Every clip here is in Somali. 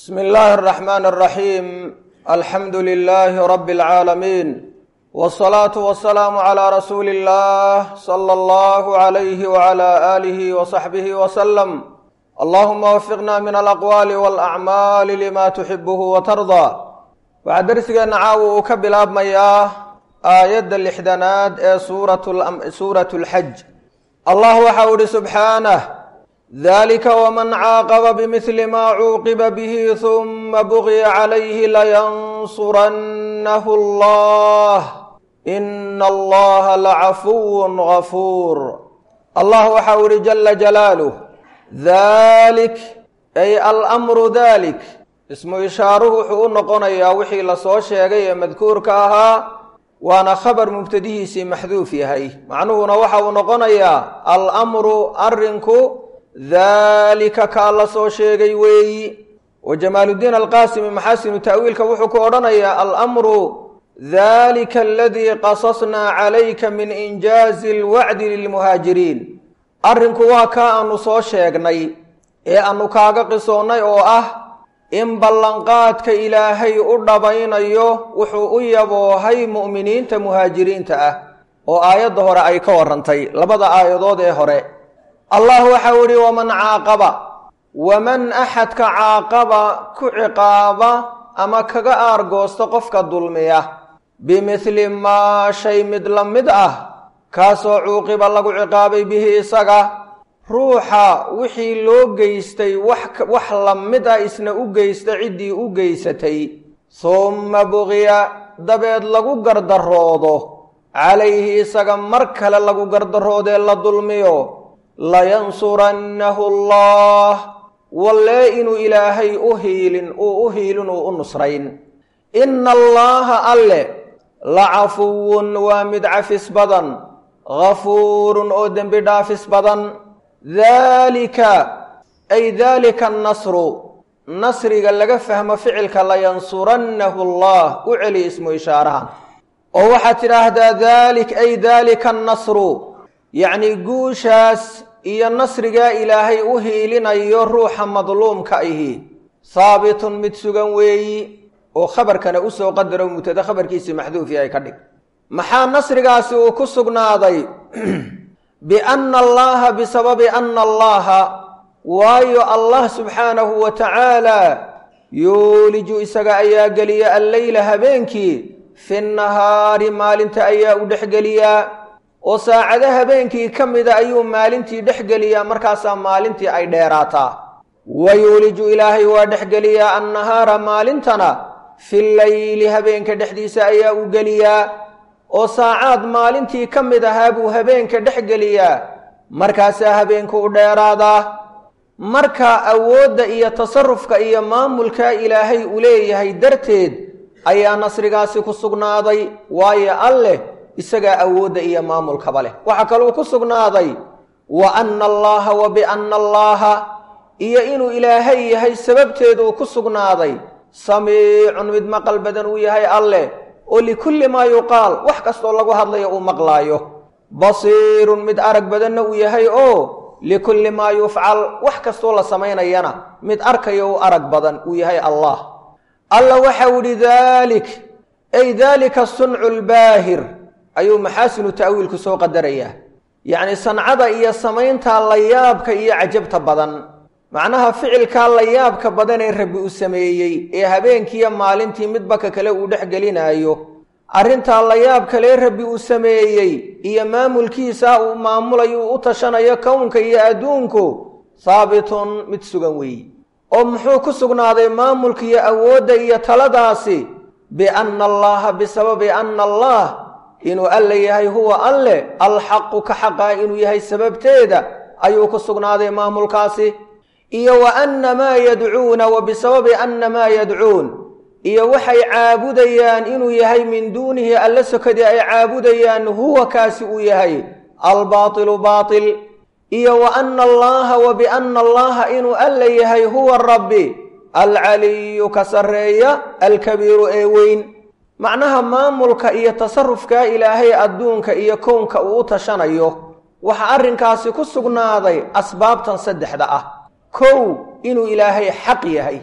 bsm اllahi الرحman الرaحيim alxamdu لlh rb العaalamiin والصlaaةu والسlاam عlى rasuuli الlah slى اllah عlyh وعlى آlih وصaxbih وsلم allahuma wfiqna min alaqwaali wاlأcmaali lima tuxibh وtarضى waxaa dersigeenna caawa uu ka bilaabmayaa aayadda lixdanaad ee suuraة اlxaj allah waxa u ihi subxaanه dalika wman caaqaba bmili ma cuuqiba bih huma bugya calayhi layansurannahu allah ina allaha lacafuw gafuur allah waxa u ihi jala jalaaluh dalik ay almru dalik ismu ishaaruhu wuxuu u noqonayaa wixii lasoo sheegay ee madkuurka ahaa waana khabar mubtadihiisii maxduuf yahay macnuhuna waxa uu noqonayaa almru arinku dalika kaa la soo sheegay weeyi wa jamaaluddiin alqaasimi maxaasinu ta'wiilka wuxuu ku odhanayaa almru dalika aladii qasasnaa calayka min injaazi alwacdi lilmuhaajiriin arrinku waa kaa aanu soo sheegnay ee aanu kaaga qisoonnay oo ah in ballanqaadka ilaahay u dhabaynayo wuxuu u yaboohay mu'miniinta muhaajiriinta ah oo aayadda hore ay ka warrantay labada aayadood ee hore allah waxau ihi waman caaqaba waman axadka caaqaba ku ciqaaba ama kaga aargoosta qofka dulmiya bimidli maa shay mid la mid ah kaasoo cuuqiba lagu ciqaabay bihi isaga ruuxa wixii loo geystay wax la mid ah isna u geysta ciddii u geysatay humma buqya dabeed lagu gardaroodo calayhi isaga mar kale lagu gardaroodee la dulmiyo layansurannahu allah wallee inuu ilaahay u hiilin uu u hiilin uu u nusrayn ina allaaha alle la cafuwun waa mid cafis badan gafuurun oo dembi dhaafis badan daalika ay daalika annasru nasriga laga fahmo ficilka layansurannahu allah u celi ismu ishaarahan oo waxaad tidhaahdaa daalik ay daalika annasru yacni guushaas iyo nasrigaa ilaahay u hiilinayo ruuxa madluumka ahi haabitun mid sugan weeyi oo khabarkana usoo qadaro mutada khabarkiisii maxduufi ay ka dhig maxaa nasrigaasi uu ku sugnaaday bianna allaha bisababi anna allaha waayo allah subxaanahu wa tacaala yuuliju isaga ayaa geliya alleyla habeenkii fi nahaari maalinta ayaa u dhexgeliyaa oo saacado habeenkii ka mida ayuu maalintii dhexgeliyaa markaasaa maalintii ay dheeraataa wa yuuliju ilaahay waa dhexgeliyaa annahaara maalintana fi leyli habeenka dhexdiisa ayaa u geliyaa oo saacaad maalintii ka mid ahaa buu habeenka dhexgeliyaa markaasaa habeenku u dheeraadaa marka awoodda iyo tasarufka iyo maamulka ilaahay u leeyahay darteed ayaa nasrigaasi ku sugnaaday waayo alleh isagaa awoodda iyo maamulkaba leh waxaa kaluu ku sugnaaday wa anna allaaha wa bianna allaaha iyo inuu ilaahay yahay sababteeduu ku sugnaaday samiicun mid maqal badan uu yahay alleh oo likulli maa yuqaal wax kastoo lagu hadlayo uu maqlaayo basiirun mid arag badanna uu yahay oo likulli maa yufcal wax kastoo la samaynayana mid arkayo u arag badan uu yahay allah alla waxau idhi daalik ay daalika suncu lbaahir ayuu maxaasinu ta'wiilku soo qadarayaa yacni sancada iyo samaynta layaabka iyo cajabta badan macnaha ficilkaa layaabka badan ee rabbi u sameeyey ee habeenkiiyo maalintii midba ka kale uu dhex gelinaayo arrintaa layaab kalee rabbi uu sameeyey iyo maamulkiisa uu maamulayo uu u tashanayo kownka iyo adduunku haabitun mid sugan weeye oo muxuu ku sugnaaday maamulka iyo awoodda iyo taladaasi bianna allaha bisababi anna allah inuu alle yahay huwa alle alxaqu ka xaqaa inuu yahay sababteeda ayuu ku sugnaaday maamulkaasi iyo wa anna maa yadcuuna wa bisababi anna maa yadcuun iyo waxay caabudayaan inuu yahay min duunihi alle sokadii ay caabudayaan huwa kaasi uu yahay albaatilu baatil iyo wa anna allaha wa bianna allaha inuu alle yahay huwa rabbi alcaliyu ka sarreeya alkabiiru ee weyn macnaha maamulka iyo tasarufkaa ilaahay adduunka iyo kownka uu u tashanayo waxaa arrinkaasi ku sugnaaday asbaabtan saddexda ah kow inuu ilaahay xaq yahay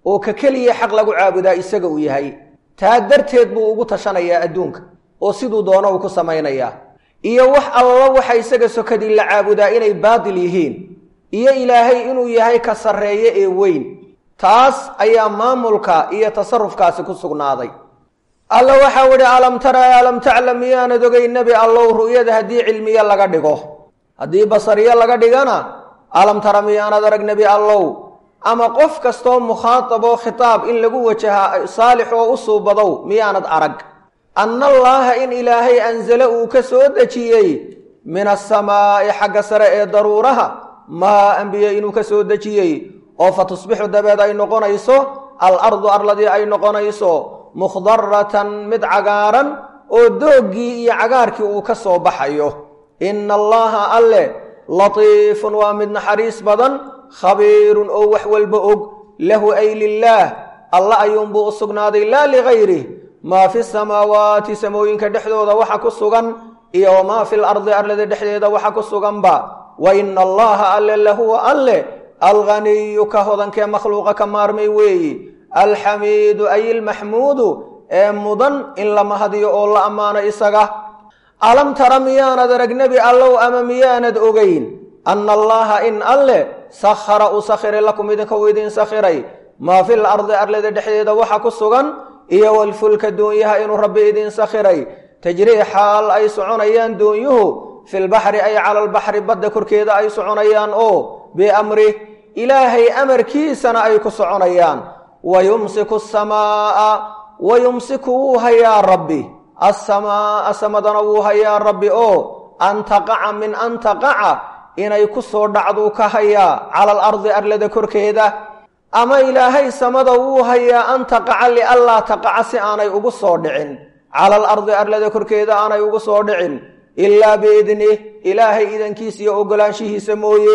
oo ka keliya xaq lagu caabudaa isaga uu yahay taa darteed buu ugu tashanayaa adduunka oo siduu doono uu ku samaynayaa iyo wax alla waxa isaga sokadii la caabudaa inay baatil yihiin iyo ilaahay inuu yahay ka sarreeye ee weyn taas ayaa maamulka iyo tasarufkaasi ku sugnaaday alla waxau idhi alam tara alam taclam miyaanad ogay nebi allow ru'yada haddii cilmiye laga dhigo haddii basariye laga dhigana alam tara miyaanad arag nebi allow ama qof kastoo mukhaataboo khitaab in lagu wajahaa saalix oo u suubadow miyaanad arag anna allaaha in ilaahay anzale uu ka soo dejiyey min asamaa'i xagga sare ee daruuraha maa anbiye inuu ka soo dejiyey oo fa tusbixu dabeed ay noqonayso alardu arladii ay noqonayso mukhdaratan mid cagaaran oo dooggii iyo cagaarkii uu ka soo baxayo inna allaha alle latiifun waa mid naxariis badan khabiirun oo wax walba og lahu ay lilaah alla ayuunbuu u sugnaaday laa ligayrih maa fi samaawaati samooyinka dhexdooda waxa ku sugan iyo wamaa fi lardi arlada dhexdeeda waxa ku suganba wa ina allaha alle lahuwa alle alghaniyu ka hodankee makhluuqa ka maarmay weeyi alxamiidu ay ilmaxmuudu ee mudan in la mahadiyo oo la ammaano isaga alam tara miyaanad arag nebi allow ama miyaanad ogeyn anna allaha in alle sakhara uu sakhiray lakum idinka uu idin sakhiray maa fil ardi arlada dhexdeeda waxa ku sugan iyo walfulka doonyaha inuu rabbi idin sakhiray tajrii xaal ay soconayaan doonyuhu filbaxri ay cala albaxri badda korkeeda ay soconayaan oo biamrih ilaahay amarkiisana ay ku soconayaan wa yumsiku asamaa'a wa yumsiku wuu hayaa rabbi assamaa'a samadana wuu hayaa rabbi oo an taqaca min an taqaca inay ku soo dhacduu ka hayaa cala alardi arlada korkeeda ama ilaahay samada wuu hayaa an taqaca lianlaa taqaca si aanay ugu soo dhicin cala alardi arlada korkeeda aanay ugu soo dhicin ilaa biidnih ilaahay idankiisa iyo ogolaanshihiisa mooye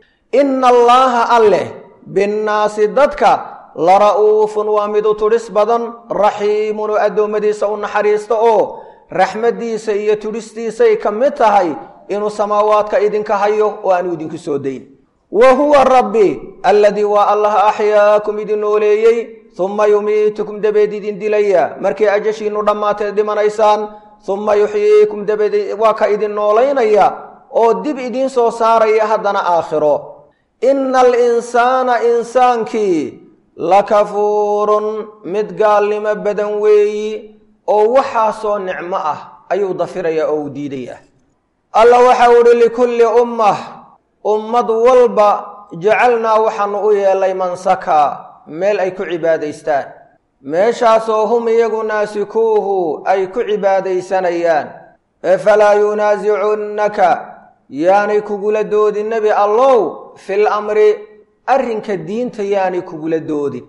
ina allaaha alleh binnaasi dadka la ra'uufun waa mid u tudhis badan raxiimun oo addoommadiisa u naxariista oo raxmaddiisa iyo tudhistiisay ka mid tahay inuu samaawaadka idinka hayo oo aanu idinku soo dayn wa huwa rabbi alladii waa allah axyaakum idin nooleeyey humma yumiitukum dabeed idin dilaya markay ajashiinnu dhammaatee dhimanaysaan humma yuxyiikum dabeed waa ka idin noolaynaya oo dib idiin soo saaraya haddana aakhiro ina alinsaana insaankii lakafuurun mid gaalnimo badan weeyi oo waxaasoo nicmo ah ayuu dafirayaa oo uu diidaya alla waxau uhi likulli ummah ummad walba jacalnaa waxaanu u yeelay mansaka meel ay ku cibaadaystaan meeshaasoo hum iyagu naasikuuhu ay ku cibaadaysanayaan efalaa yunaasicunnaka yaanay kugula doodin nebi allow fil amri arrinka diinta yaanay kugula doodin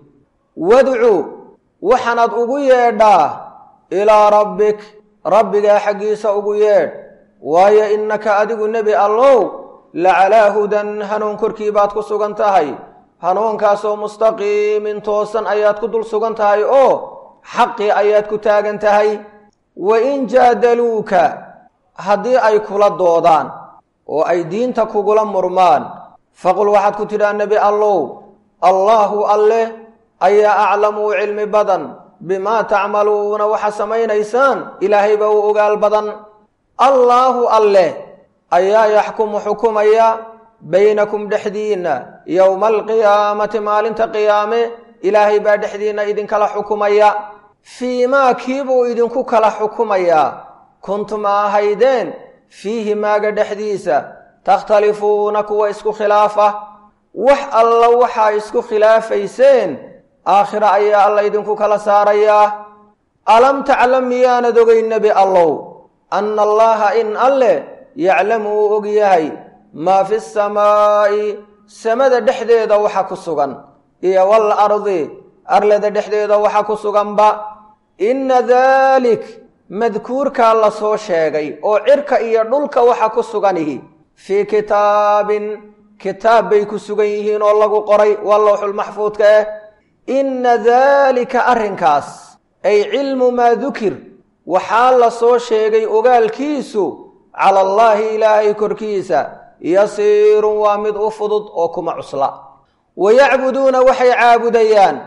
wadcu waxaanaad ugu yeedhaa ilaa rabbik rabbigaa xaggiisa ugu yeedh waayo innaka adigu nebi allow la calaa hudan hanuun korkii baad ku sugan tahay hanuunkaasoo mustaqiimin toosan ayaad ku dul sugan tahay oo xaqii ayaad ku taagan tahay wa in jaadaluuka haddii ay kula doodaan oo ay diinta kugula murmaan faqul waxaad ku tidhaa nebi allow allaahu alleh ayaa aclamu u cilmi badan bimaa tacmaluuna waxa samaynaysaan ilaahayba u ogaal badan allaahu alleh ayaa yaxkumu xukumaya baynakum dhexdiinna yowma alqiyaamati maalinta qiyaame ilaahay baa dhexdiinna idinkala xukumaya fii maa kiibuu idinku kala xukumayaa kuntum ahaydeen fiihi maaga dhexdiisa takhtalifuuna kuwa isku khilaafa wax alla waxaa isku khilaafayseen aakhira ayaa alla idinku kala saarayaa alam taclam miyaanad ogeyn nebi allow anna allaaha in alleh yaclamu uu og yahay maa fi samaa'i samada dhexdeeda waxa ku sugan iyo wal ardi arlada dhexdeeda waxa ku suganba inna daalik madkuurkaa la soo sheegay oo cirka iyo dhulka waxa ku suganihi fii kitaabin kitaab bay ku sugan yihiin oo lagu qoray waa lowxulmaxfuudka ah inna daalika arrinkaas ay cilmu maa dukir waxaa la soo sheegay ogaalkiisu cala allaahi ilaahay korkiisa yasiirun waa mid u fudud oo kuma cusla wa yacbuduuna waxay caabudayaan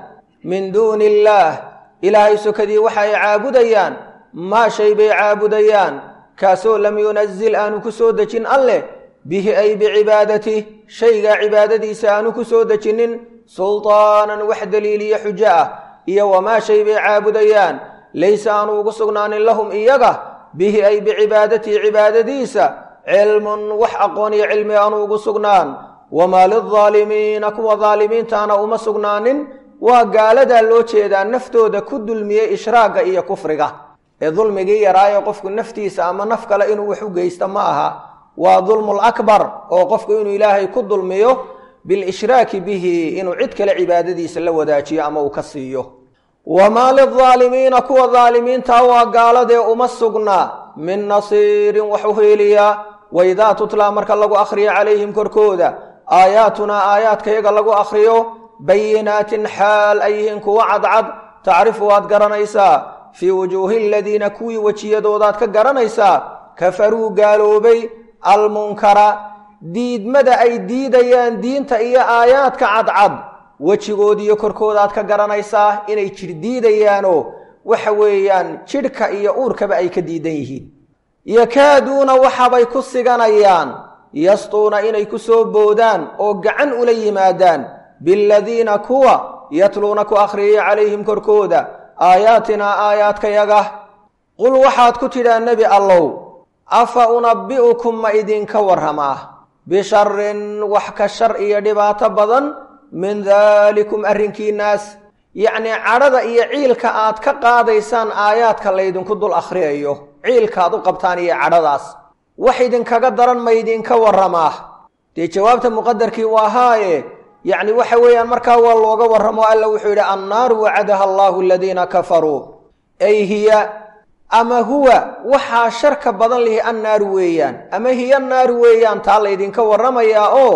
min duuni illaah ilaahay sokadii waxa ay caabudayaan maa shay bay caabudayaan kaasoo lam yunazil aanu ku soo dejin alleh bihi ay bicibaadati shaygaa cibaadadiisa aanu ku soo dejinin sultaanan wax daliiliyo xujo ah iyo wamaa shay bay caabudayaan laysa aanu ugu sugnaanin lahum iyaga bihi ay bicibaadatii cibaadadiisa cilmun wax aqoon iyo cilmi aanu ugu sugnaan wamaa lildaalimiina kuwa daalimiintaana uma sugnaanin waa gaaladaa loo jeedaa naftooda ku dulmiyey ishraagga iyo kufriga ee dulmigii yaraayo qofku naftiisa ama naf kale inuu wax u geysto ma aha waa dulmul akbar oo qofku inuu ilaahay ku dulmiyo bilishraaki bihi inuu cid kale cibaadadiisa la wadaajiyo ama uu ka siiyo wamaa lildaalimiina kuwa daalimiintaa waa gaaladee uma sugnaa min nasiirin wax u heeliyaa waidaa tutlaa marka lagu akhriyo calayhim korkooda aayaatunaa aayaadkayaga lagu akhriyo bayinaatin xaal ay yihiin kuwa cadcad tacrifu waad garanaysaa fii wujuuhi aladiina kuwii wejiyadoodaad ka garanaysaa kafaruu gaaloobay almunkara diidmada ay diidayaan diinta iyo aayaadka cadcad wejigoodiiyo korkoodaad ka garanaysaa inay jir diidayaanoo waxa weeyaan jidhka iyo uurkaba ay ka diidan yihiin yakaaduuna waxabay ku siganayaan yastuuna inay ku soo boodaan oo gacan ula yimaadaan biladiina kuwa yatluuna ku akhriyay calayhim korkooda aayaatinaa aayaadkayaga qul waxaad ku tidhaa nebi allow afa unabbi'ukum ma idinka warramaa bisharin wax ka shar iyo dhibaato badan min daalikum arrinkiinnaas yacnii cadhada iyo ciilka aad ka qaadaysaan aayaadka laydinku dul akhriyayo ciilkaaad u qabtaan iyo cadhadaas wax idinkaga daran ma idinka warramaa dee jawaabta muqadarkii waa haaye yacni waxa weeyaan markaa waa looga warramo alla wuxuu yidhi annaaru wacadaha allaahu aladiina kafaruu ay hiya ama huwa waxaa sharka badan lihi annaaru weeyaan ama hiya naaru weeyaan taa laydinka warramayaa oo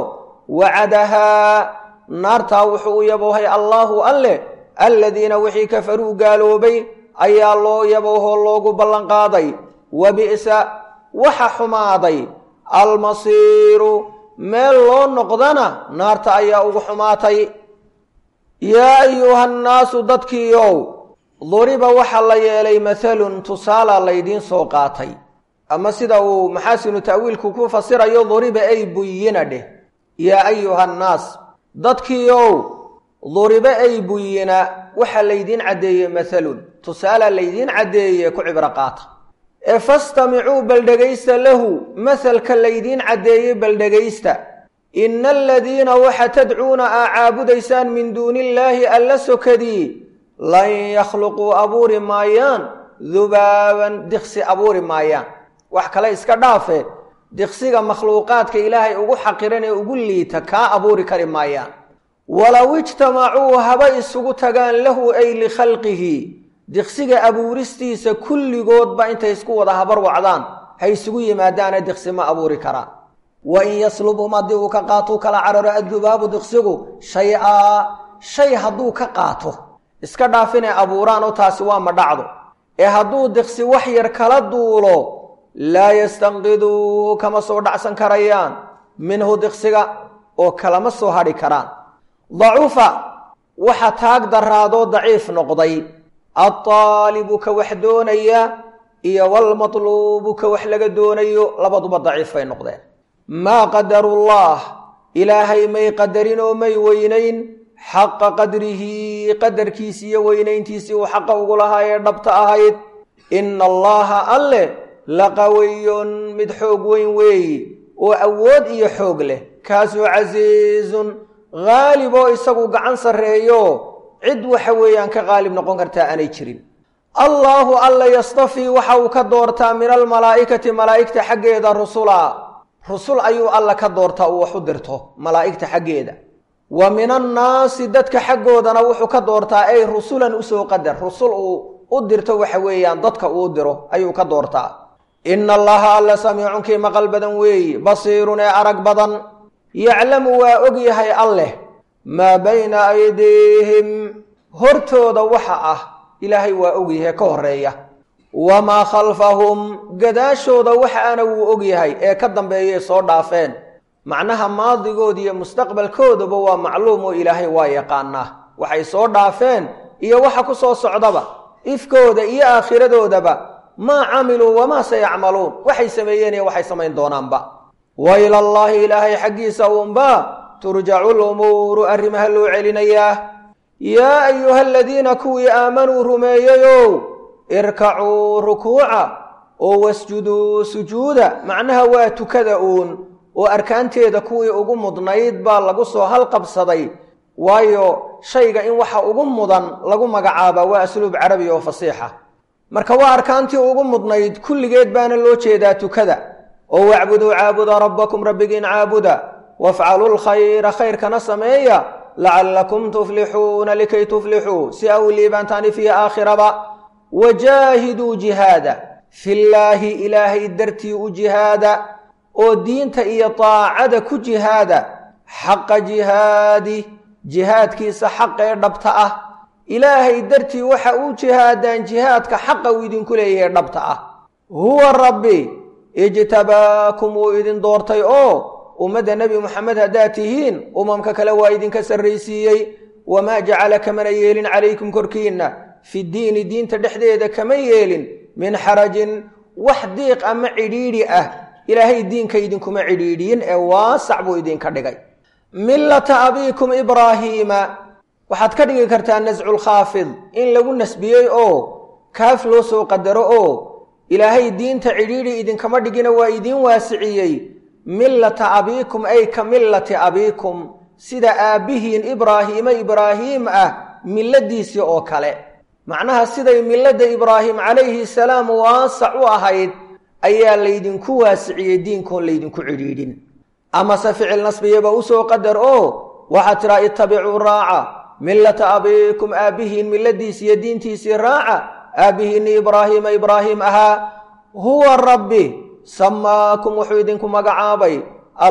wacadahaa naartaa wuxuu u yaboohay allaahu alleh aladiina wixii kafaruu gaaloobay ayaa loo yaboohoo loogu ballanqaaday wa bi'sa waxa xumaaday almasiiru meel loo noqdana naarta ayaa ugu xumaatay yaa ayuha nnaasu dadkiiow duriba waxaa la yeelay mahalun tusaalaa laydiin soo qaatay ama sida uu maxaasinu ta'wiilku ku fasirayo duriba ay buyina dheh yaa ayuha nnaas dadkiiow duriba ay buyina waxaa laydiin caddeeyey mahalun tusaalaa laydiin caddeeye ku cibro qaata ee fastamicuu baldhegaysta lahu mahalka laydiin caddeeyey baldhegaysta ina aladiina waxa tadcuuna aa caabudaysaan min duuni illaahi alla sokadii lan yakhluquu abuuri maayaan dubaaban diqsi abuuri maayaan wax kale iska dhaafe diqsiga makhluuqaadka ilaahay ugu xaqiran ee ugu liita kaa abuuri kari maayaan walow ijtamacuu haba isugu tagaan lahu ay likhalqihi diqsiga abuuristiisa kulligoodba intay isku wada habar wacdaan ha isugu yimaadaana diqsi ma abuuri karaan wa in yaslubhum haddii uu ka qaatuu kala cararo addubaabu diqsigu shay-aa shay hadduu ka qaato iska dhaaf inay abuuraan oo taasi waa ma dhacdo ee hadduu diqsi wax yar kala duulo laa yastanqiduuhu kama soo dhacsan karayaan minhu diqsiga oo kalama soo hadhi karaan dacufa waxa taag daraadoo daciif noqday altaalibu ka wax doonaya iyo walmatluubu ka wax laga doonayo labaduba daciif bay noqdeen maa qadarullah ilaahay may qadarin oo may weynayn xaqa qadrihi qadarkiisi iyo weynayntiisii uu xaqa ugu lahaa ee dhabta ahayd ina allaha alle laqawiyun mid xoog weyn weeyi oo awood iyo xoog leh kaasoo casiizun haalib oo isagu gacan sarreeyo cid waxa weeyaan ka qaalib noqon kartaa aanay jirin allaahu alla yastafii waxa uu ka doortaa min almalaa'ikati malaa'igta xaggeeda rusula rusul ayuu alla ka doortaa uu wax u dirto malaa'igta xaggeeda wa min annaasi dadka xaggoodana wuxuu ka doortaa ay rusulan usoo qadar rusul uu u dirto waxa weeyaan dadka uu diro ayuu ka doortaa ina allaha alla samiicun kii maqal badan weeyi basiirun ee arag badan yaclamu waa og yahay alleh maa bayna aydiihim hortooda waxa ah ilaahay waa og yahay ka horeeya wamaa khalfahum gadaashooda waxaana wuu og yahay ee ka dambeeyay soo dhaafeen macnaha maadigooda iyo mustaqbalkoodaba waa macluum oo ilaahay waa yaqaanaa waxay soo dhaafeen iyo waxa ku soo socdaba ifkooda iyo aakhiradoodaba maa camiluu wamaa sayacmaluun waxay sameeyeen iyo waxay samayn doonaanba wa ilallaahi ilaahay xaggiisa uunba turjacu lumuuru arrimaha loo celinayaa yaa ayuha aladiina kuwii aamanuu rumeeyeyow irkacuu rukuuca oo wasjuduu sujuuda macnaha waa tukada uun oo arkaanteeda kuwii ugu mudnayd baa lagu soo halqabsaday waayo shayga in waxa ugu mudan lagu magacaabaa waa asluub carabi oo fasiixa marka waa arkaantii ugu mudnayd kulligeed baana loo jeedaa tukada oo wacbuduu caabuda rabbakum rabbigiin caabuda wafcaluu lkhayra khayrkana sameeya lacallakum tuflixuuna likay tuflixuu si aw liibaantaani fii aakhiraba wajaahiduu jihaada fillaahi ilaahay dartii u jihaada oo diinta iyo daacada ku jihaada xaqa jihaadi jihaadkiisa xaqee dhabta ah ilaahay dartii waxa uu jihaadaan jihaadka xaqa uu idinku leeyahay dhabta ah huwa rabbi ijtabaakum wuu idin doortay oo ummadda nebi moxamed haddaad tihiin umamka kale waa idinka sarraysiiyey wamaa jacala kamana yeelin calaykum korkiinna fi diini diinta dhexdeeda kama yeelin min xarajin wax diiq ama cidhiidhi ah ilaahay diinka idinkuma cidhiidhiyin ee waasac buu idinka dhigay millata abiikum ibraahiima waxaad ka dhigi kartaa nasculkhaafid in lagu nasbiyey oo kaaf loo soo qadaro oo ilaahay diinta cidhiidhi idinkama dhigina waa idiin waasiciyey millata abiikum ay ka millati abiikum sida aabbihiin ibraahiima ibraahiim ah milladiisii oo kale macnaha siday milladda ibraahim calayhi salaam waasac u ahayd ayaa laydinku waasiciyey diinkoon laydinku cidhiidhin amase ficil nasbiyaba usoo qadar oo waxaad tidhaa ittabicuu raaca millata abiikum aabbihiin milladiisi iyo diintiisii raaca aabbihiinni ibraahiima ibraahiim ahaa huwa rabbi samaakum wuxuu idinku magacaabay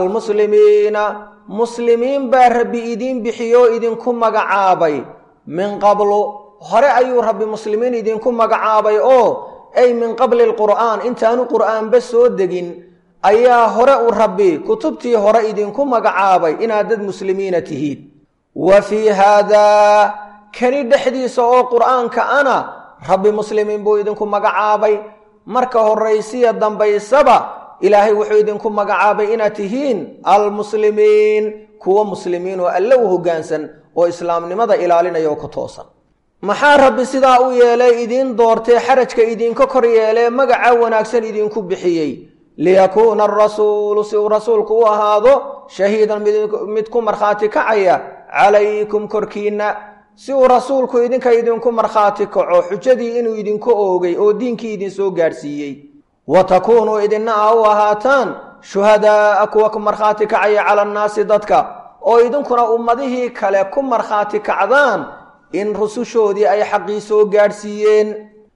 almuslimiina muslimiin baa rabbi idiin bixiyo idinku magacaabay min qablu hore ayuu rabbi muslimiin idinku magacaabay oo ay min qabli lqur'aan intaanu qur'aanba soo degin ayaa hore u rabbi kutubtii hore idinku magacaabay inaad dad muslimiina tihiin wa fii haadaa kani dhexdiisa oo qur'aanka ana rabbi muslimiin buu idinku magacaabay marka horaysiya dambaysaba ilaahay wuxuu idinku magacaabay inaad tihiin almuslimiin kuwa muslimiin oo alle u hoggaansan oo islaamnimada ilaalinaya oo ku toosan maxaa rabbi sidaa u yeelay idiin doortee xarajka idinka kor yeelee magaca wanaagsan idinku bixiyey liyakuuna arasuulu si uu rasuulku u ahaado shahiidan mid ku markhaati kacaya calaykum korkiinna si uu rasuulku idinka idinku markhaati kaco xujadii inuu idinku oogay oo diinkii idinsoo gaadhsiiyey wa takuunuu idinna a u ahaataan shuhadaa'a kuwa ku markhaati kacaya cala annaasi dadka oo idinkuna ummadihii kale ku markhaati kacdaan in rusushoodii ay xaqii soo gaadhsiiyeen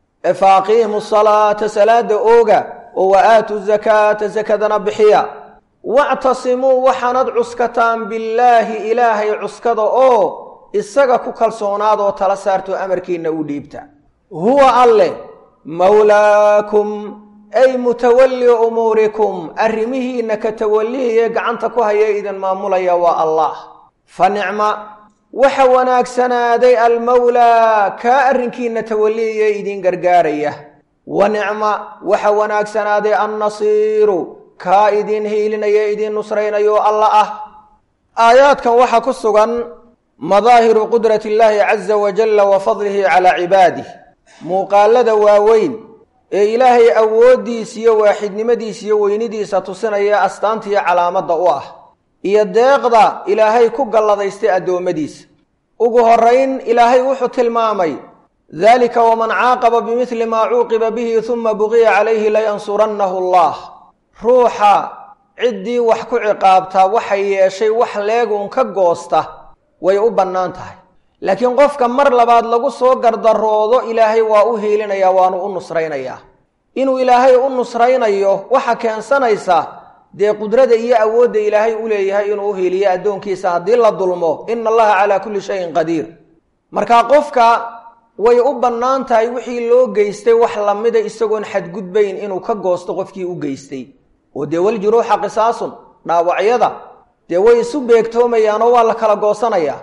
fa aqiimu salaata salaada ooga oo wa aatu zakaata sakadana bixiya wactasimuu waxaanad cuskataan billaahi ilaahay cuskada oo isaga ku kalsoonaadoo tala saarto amarkiinna u dhiibta huwa alleh mawlaakum ay mutawalli umuurikum arrimihiinna ka tawallihiye gacanta ku haya idin maamulaya waa allah fa nicma waxa wanaagsanaaday almawlaa kaa arrinkiinna tawallihiye idin gargaaraya wa nicma waxa wanaagsanaaday annasiiru kaa idin hiilinaya idin nusraynayo alla ah aayaadkan waxaa ku sugan madaahiru qudrati illaahi caza wajalla wa fadlihi calaa cibaadih muuqaalada waaweyn ee ilaahay awooddiisa iyo waaxidnimadiisa iyo weynidiisa tusinaya astaantiiyo calaamadda u ah iyo deeqda ilaahay ku galladaystay addoommadiisa ugu horrayn ilaahay wuxuu tilmaamay daalika waman caaqaba bimidli maa cuuqiba bihi huma buqiya calayhi layansurannahu allah ruuxa ciddii wax ku ciqaabtaa waxay yeeshay wax leeguun ka goosta way u bannaan tahay laakiin qofka mar labaad lagu soo gardaroodo ilaahay waa u hiilinayaa waanu u nusraynayaa inuu ilaahay u nusraynayo waxa keensanaysa dee qudrada iyo awoodda ilaahay u leeyahay inuu u hiiliyo addoonkiisa haddii la dulmo ina allaha calaa kulli shayin qadiir marka qofka way u bannaan tahay wixii loo geystay wax lamida isagoon xadgudbayn inuu ka goosto qofkii u geystay oo dee waljuruuxa qisaasun dhaawacyada dee way isu beegtoomayaanoo waa la kala goosanayaa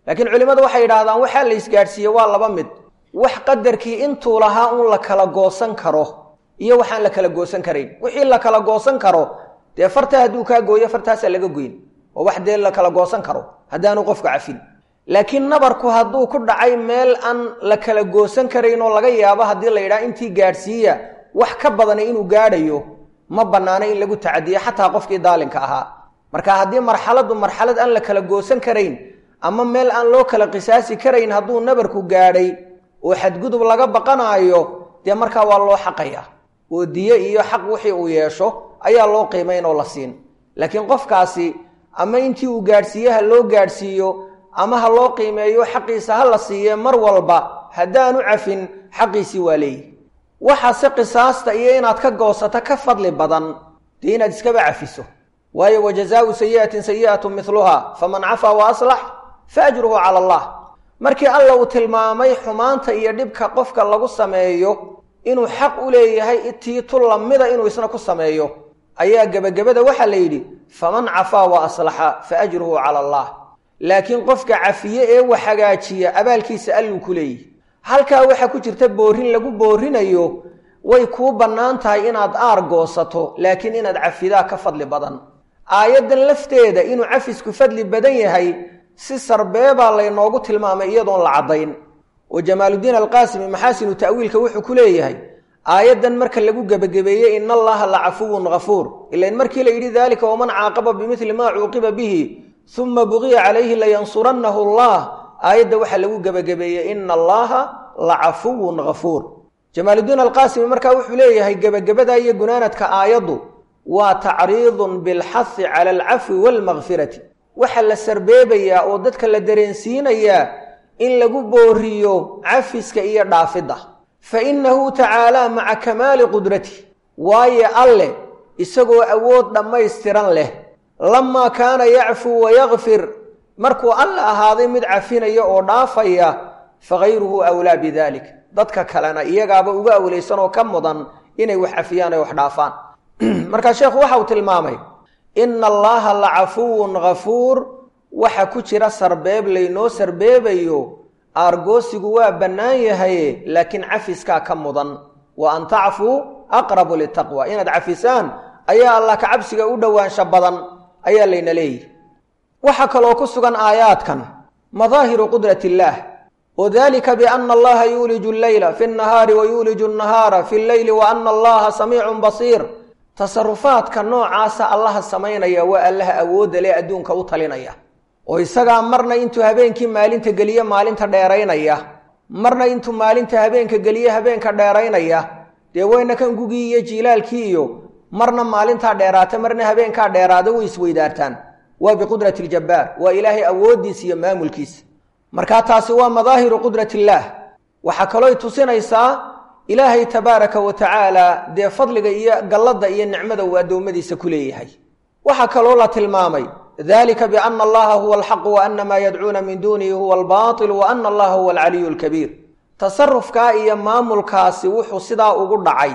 laakiin culimmadu waxay yidhaahdaan waxaa la isgaadhsiiye waa laba mid wax qadarkii intuu lahaa un la kala goosan karo iyo waxaan la kala goosan karayn wixii la kala goosan karo dee fartaa hadduu kaa gooyo fartaasaa laga goyn oo wax dee la kala goosan karo haddaanu qofka cafin laakiin nabarku hadduu ku dhacay meel aan la kala goosan karayn oo laga yaabo haddii la yidhaha intii gaadhsiiya wax ka badana inuu gaadhayo ma bannaana in lagu tacadiyo xataa qofkii daalinka ahaa marka haddii marxaladdu marxalad aan la kala goosan karayn ama meel aan loo kala qisaasi karayn hadduu nabarku gaadhay oo xadgudub laga baqanaayo dee markaa waa loo xaqaya oo diye iyo xaq wixii uu yeesho ayaa loo qiimayn oo la siin laakiin qofkaasi ama intii uu gaadhsiiye ha loo gaadhsiiyo ama ha loo qiimeeyo xaqiisa ha la siiye mar walba haddaanu cafin xaqiisii waa leeyihi waxaase qisaasta iyo inaad ka goosato ka fadli badan dee inaad iskaba cafiso waayo wajazaau sayi'atin sayi'atu miluha faman cafaa wa aslax fa ajruhu cala allah markii alla uu tilmaamay xumaanta iyo dhibka qofka lagu sameeyo inuu xaq u leeyahay tiitu lamida inuu isna ku sameeyo ayaa gebagabada waxaa la yidhi faman cafaa wa aslaxa fa ajruhu cala allah laakiin qofka cafiye ee wax hagaajiya abaalkiisa alluu ku leeyihi halkaa waxaa ku jirta boorin lagu boorinayo way kuu bannaan tahay inaad aar goosato laakiin inaad cafidaa ka fadli badan aayaddan lafteeda inuu cafisku fadli badan yahay si sarbeebaa laynoogu tilmaamay iyadoon la caddayn oo jamaaludiin alqaasimi maxaasinu ta'wiilka wuxuu ku leeyahay aayaddan marka lagu gebagabeeyey ina allaha la cafuwun ghafuur ilain markii la yidhi daalika waman caaqaba bimidli maa cuuqiba bihi uma buqiya calayhi layansurannahu allah aayadda waxaa lagu gebagabeeyey ina allaha la cafuwun ghafuur jamaaludiin alqaasimi markaa wuxuu leeyahay gebagabada iyo gunaanadka aayaddu waa tacriidun bilxahi cala alcafwi waalmakfirati waxaa la sarbeebayaa oo dadka la dareensiinayaa in lagu booriyo cafiska iyo dhaafidda fa innahu tacaalaa maca kamaali qudrati waayo alleh isagoo awood dhammaystiran leh lamaa kaana yacfuu wayakfir markuu alle ahaaday mid cafinaya oo dhaafaya fagayruhu awlaa bidalik dadka kalena iyagaaba uga awlaysan oo ka mudan inay wax cafiyaan ay wax dhaafaan markaa sheekhu waxa uu tilmaamay ina allaha la cafuwun ghafuur waxa ku jira sarbeeb laynoo sarbeebayo aargoosigu waa bannaan yahaye laakiin cafiskaa ka mudan wa an tacfuu aqrabu litaqwa inaad cafisaan ayaa allah ka cabsiga u dhowaansha badan ayaa layna leeyihi waxaa kaloo ku sugan aayaadkan madaahiru qudrat illaah wadalika biana allaha yuuliju alleyla fi nnahaari wa yuuliju annahaara fi lleyli wa ana allaha samiicun basiir tasarufaadka noocaasa allaha samaynaya waa allaha awoodda leh adduunka u talinaya oo isagaa marna intuu habeenkii maalinta geliye maalinta dheeraynaya marna intuu maalinta habeenka geliye habeenka dheeraynaya dee wayna kan gugii iyo jiilaalkii iyo marna maalintaa dheeraata marna habeenkaa dheeraada way isweydaartaan waa biqudrati ljabbaar waa ilaahay awooddiisa iyo maamulkiisa markaa taasi waa madaahiru qudrat illaah waxaa kalooy tusinaysaa ilaahay tabaaraka wa tacaala dee fadliga iyo galladda iyo nicmada uu addoommadiisa ku leeyahay waxaa kaloo la tilmaamay dalika biana allaha huwa alxaqu wa ana maa yadcuuna min duunihi huwa albaatil wa ana allaha huwa alcaliyu lkabiir tasarufkaa iyo maamulkaasi wuxuu sidaa ugu dhacay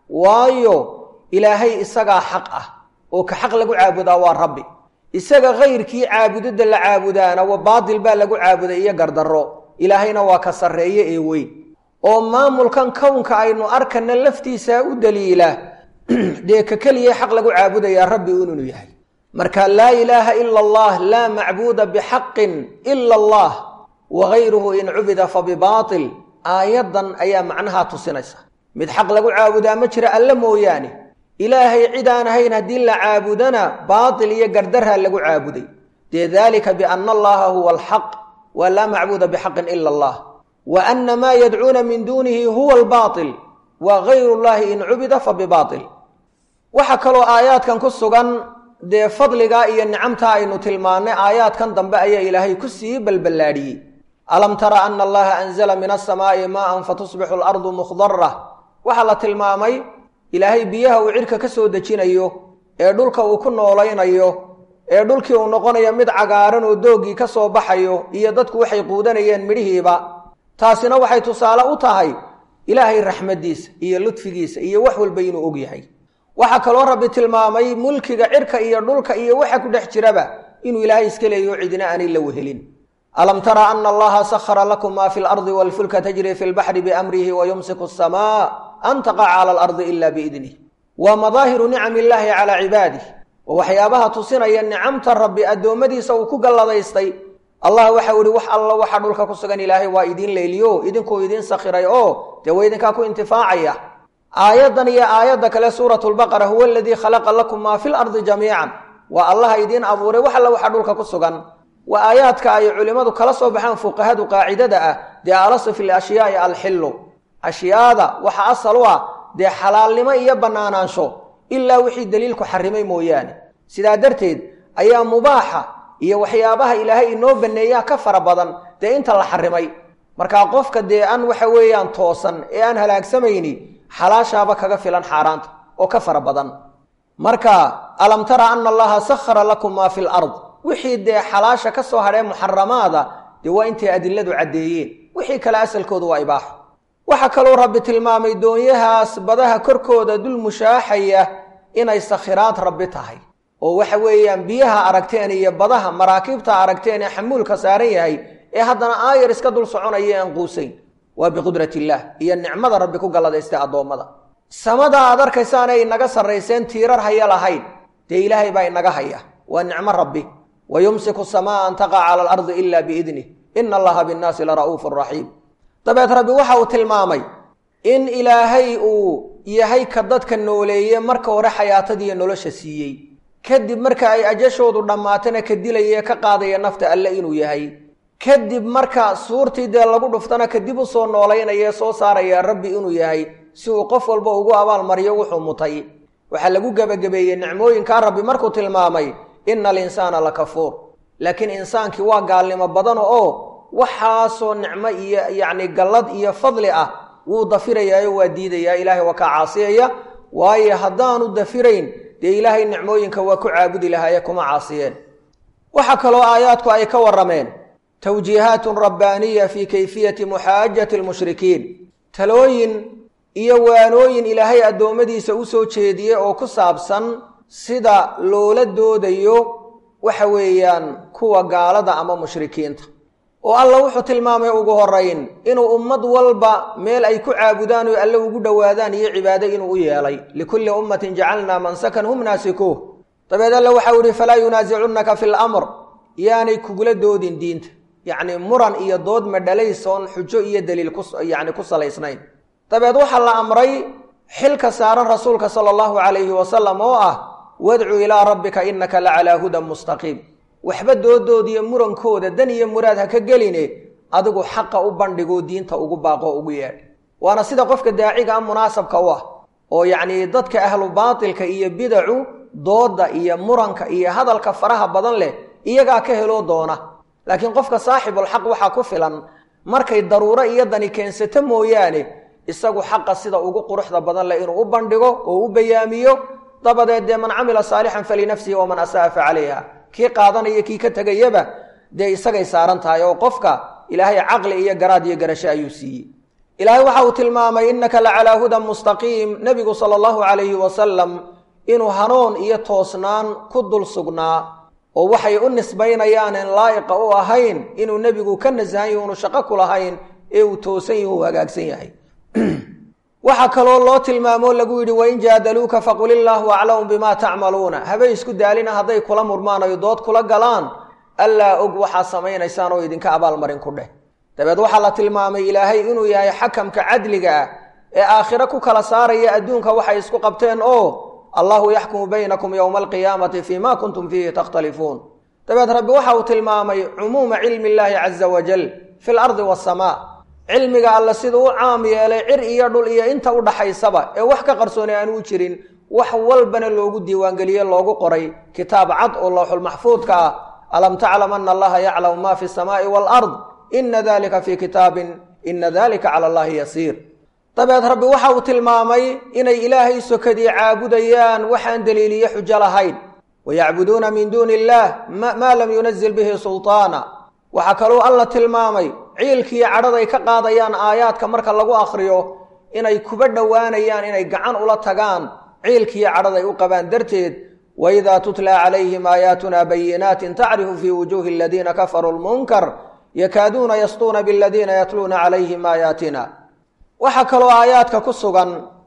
waayo ilaahay isagaa xaq ah oo ka xaq lagu caabudaa waa rabbi isaga kayrkii caabudidda la caabudaana wa baatil baa lagu caabuday iyo gardarro ilaahayna waa ka sarreeye ee weyn oo maamulkan kownka aynu arkana laftiisa u daliila dee ka keliya xaq lagu caabudayaa rabbi inuu yahay marka laa ilaaha ila allah laa macbuuda bixaqin ila allah wagayruhu in cubida fa bibaatil aayaddan ayaa macnahaa tusinaysa mid xaq lagu caabudaa ma jira alle mooyaane ilaahay cid aan ahayn haddii la caabudana baatil iyo gardarha lagu caabuday dee dalika biana allaha huwa alxaq wa laa macbuuda bixaqin ila allah wa ana maa yadcuuna min duunihi huwa albaatil wa gayru llahi in cubida fa bibaatil waxaa kaloo aayaadkan ku sugan dee fadligaa iyo nicamtaa aynu tilmaannay aayaadkan dambe ayaa ilaahay ku sii balballaadhiyey alam tara ana allaha anzala min asamaa'i maa'an fatusbixu alardu mukhdara waxaa la tilmaamay ilaahay biyaha uu cidhka ka soo dejinayo ee dhulka uu ku noolaynayo ee dhulkii uu noqonayo mid cagaaran oo dooggii ka soo baxayo iyo dadku waxay quudanayeen midhihiiba taasina waxay tusaale u tahay ilaahay raxmaddiisa iyo ludfigiisa iyo wax walba inuu og yahay waxaa kaloo rabbi tilmaamay mulkiga cidhka iyo dhulka iyo waxa ku dhex jiraba inuu ilaahay iska leeyaho cidina aanay la wehelin alam tara ana allaha sahara lakum ma fi lardi walfulka tajri fi lbaxri biamrihi wayumsiku asamaa an taqaca cala alardi ila biidnih waa madaahiru nicam illaahi calaa cibaadih waa waxyaabaha tusinaya nicamta rabbi addoommadiisa uu ku galladaystay allah waxau ihi wax alla waxa dhulka ku sugan ilaahay waa idiin leeliyo idinkuu idiin sakhiray oo dee waa idinkaa ku intifaacaya aayaddan iyo aayadda kale suuratu lbaqara huwa aladii khalaqa lakum maa fi lardi jamiican waa allaha idiin abuuray wax alla waxa dhulka ku sugan waa aayaadka ay culimmadu kala soo baxaan fuqahadu qaacidada ah dee alasu fi lashyaai alxillu ashyaada waxa asal u ah dee xalaalnimo iyo bannaanaansho ilaa wixii daliilku xarimay mooyaane sidaa darteed ayaa mubaaxa iyo waxyaabaha ilaahay inoo baneeyaa ka fara badan dee inta la xarimay markaa qofka dee aan waxa weeyaan toosan ee aan halaagsamayni xalaashaaba kaga filan xaaraanta oo ka fara badan marka alam tara ana allaha sahara lakum maa fi lard wixii dee xalaasha ka soo hadhee muxaramaada dee waa intay adiladu caddeeyeen wixii kale asalkoodu waa ibaaxo waxaa kaloo rabbi tilmaamay doonyahaas badaha korkooda dul mushaaxaya inay sakhiraad rabbi tahay oo waxa weeyaan biyaha aragteen iyo badaha maraakiibta aragteen ee xamuulka saaran yahay ee haddana aayar iska dul soconaya aan quusayn waa biqudrat illaah iyo nicmada rabbi ku galladaystay addoommada samada aad arkaysaana inaga sarrayseen tiirar haya lahayn dee ilaahay baa inaga haya waa nicmo rabbi wa yumsiku samaa an taqaca cala alardi ila biidnih ina allaha binnaasi la ra'uufu raxiim dabeed rabbi waxa uu tilmaamay in ilaahay uu yahay ka dadka nooleeye marka hore xayaatadiiyo nolosha siiyey kadib marka ay ajashoodu dhammaatana ka dilaya ka qaadaya nafta alle inuu yahay kadib marka suurtii dee lagu dhuftana kadib u soo noolaynaya soo saaraya rabbi inuu yahay si uu qof walba ugu abaalmariyo wuxuu mutay waxaa lagu gebagabeeyey nicmooyinkaa rabbi markuu tilmaamay ina alinsaana la kafuur laakiin insaankii waa gaalnimo badan oo waxaasoo nicmo iyo yacni gallad iyo fadli ah wuu dafirayaayo waa diidayaa ilaahay waa kaa caasiyaya waayo haddaanu dafirayn dee ilaahay nicmooyinka waa ku caabudi lahaaye kuma caasiyeen waxaa kaloo aayaadku ay ka warrameen tawjiihaatun rabbaaniya fii kayfiyati muxaajati almushrikiin talooyin iyo waanooyin ilaahay addoommadiisa u soo jeediyey oo ku saabsan sida loola doodayo waxa weeyaan kuwa gaalada ama mushrikiinta oo alla wuxuu tilmaamay ugu horayn inuu ummad walba meel ay ku caabudaan oo alle ugu dhowaadaan iyo cibaado inuu u yeelay likulli ummatin jacalnaa mansakan hum naasikuuh dabeed alle waxau yihi falaa yunaasicunaka fi lamr yaanay kugula doodin diinta yacni muran iyo dood madhalaysoon xujo iyo daliil kuyacni ku salaysnayn dabeed waxaa la amray xilka saaran rasuulka sala allahu calayhi wasalam oo ah wadcu ilaa rabbika innaka la calaa hudan mustaqiim waxba doodoodiyo murankooda dan iyo muraad ha ka geline adigu xaqa u bandhigoo diinta ugu baaqoo ugu yeedh waana sida qofka daaciga a munaasabka u ah oo yacnii dadka ahlu baatilka iyo bidacu dooda iyo muranka iyo hadalka faraha badan leh iyagaa ka heloo doona laakiin qofka saaxibulxaq waxaa ku filan markay daruuro iyo dani keensato mooyaane isagu xaqa sida ugu quruxda badan leh inuu u bandhigo oo u bayaamiyo dabadeed dee man camila saalixan falinafsihi waman asa'a fa calayha kii qaadanaya kii ka tegayaba dee isagay saaran tahay oo qofka ilaahay caqli iyo garaad iyo garasho ayuu siiyey ilaahay waxa uu tilmaamay innaka la calaa hudan mustaqiim nebigu sala allahu calayhi wasalam inuu hanuun iyo toosnaan ku dul sugnaa oo waxay u nisbaynayaan in laa'iqa u ahayn inuu nebigu ka nasahan yahi unu shaqo ku lahayn ee uu toosan yahi uu hagaagsan yahay waxaa kaloo loo tilmaamoo lagu yidhi wain jaadaluuka faqul illaahu aclamu bimaa tacmaluuna habay isku daalina hadday kula murmaan ay dood kula galaan allaa og waxaa samaynaysaan oo idinka abaalmarin ku dheh dabeed waxaa la tilmaamay ilaahay inuu yahay xakamka cadliga ah ee aakhiro ku kala saaraya adduunka waxay isku qabteen oo allahu yaxkumu baynakum yowma alqiyaamati fii ma kuntum fiihi takhtalifuun dabeed rabbi waxa uu tilmaamay cumuuma cilmi illaahi caza wajal fi lardi wasamaa cilmiga alle siduu u caam yeelay cir iyo dhul iyo inta u dhaxaysaba ee wax ka qarsooni aan u jirin wax walbana loogu diiwaangeliye loogu qoray kitaab cad oo lowxulmaxfuudka ah alam taclam ana allaha yaclamu ma fi samaa'i waalard ina dalika fii kitaabin ina dalika cala allahi yasiir dabeed rabbi waxa uu tilmaamay inay ilaahay sokadii caabudayaan waxaan daliiliye xujo lahayn wayacbuduuna min duuni illaah maa lam yunazil bihi sulطaana waxaa kaluu alla tilmaamay ciilkiiyo cadhaday ka qaadayaan aayaadka marka lagu akhriyo inay kuba dhowaanayaan inay gacan ula tagaan ciilkiiyo cadhaday u qabaan darteed waidaa tutla calayhim aayaatuna bayinaatin tacrifu fii wujuuhi aladiina kafaruu lmunkar yakaaduuna yastuuna biladiina yatluuna calayhim aayaatina waxaa kaloo aayaadka ku sugan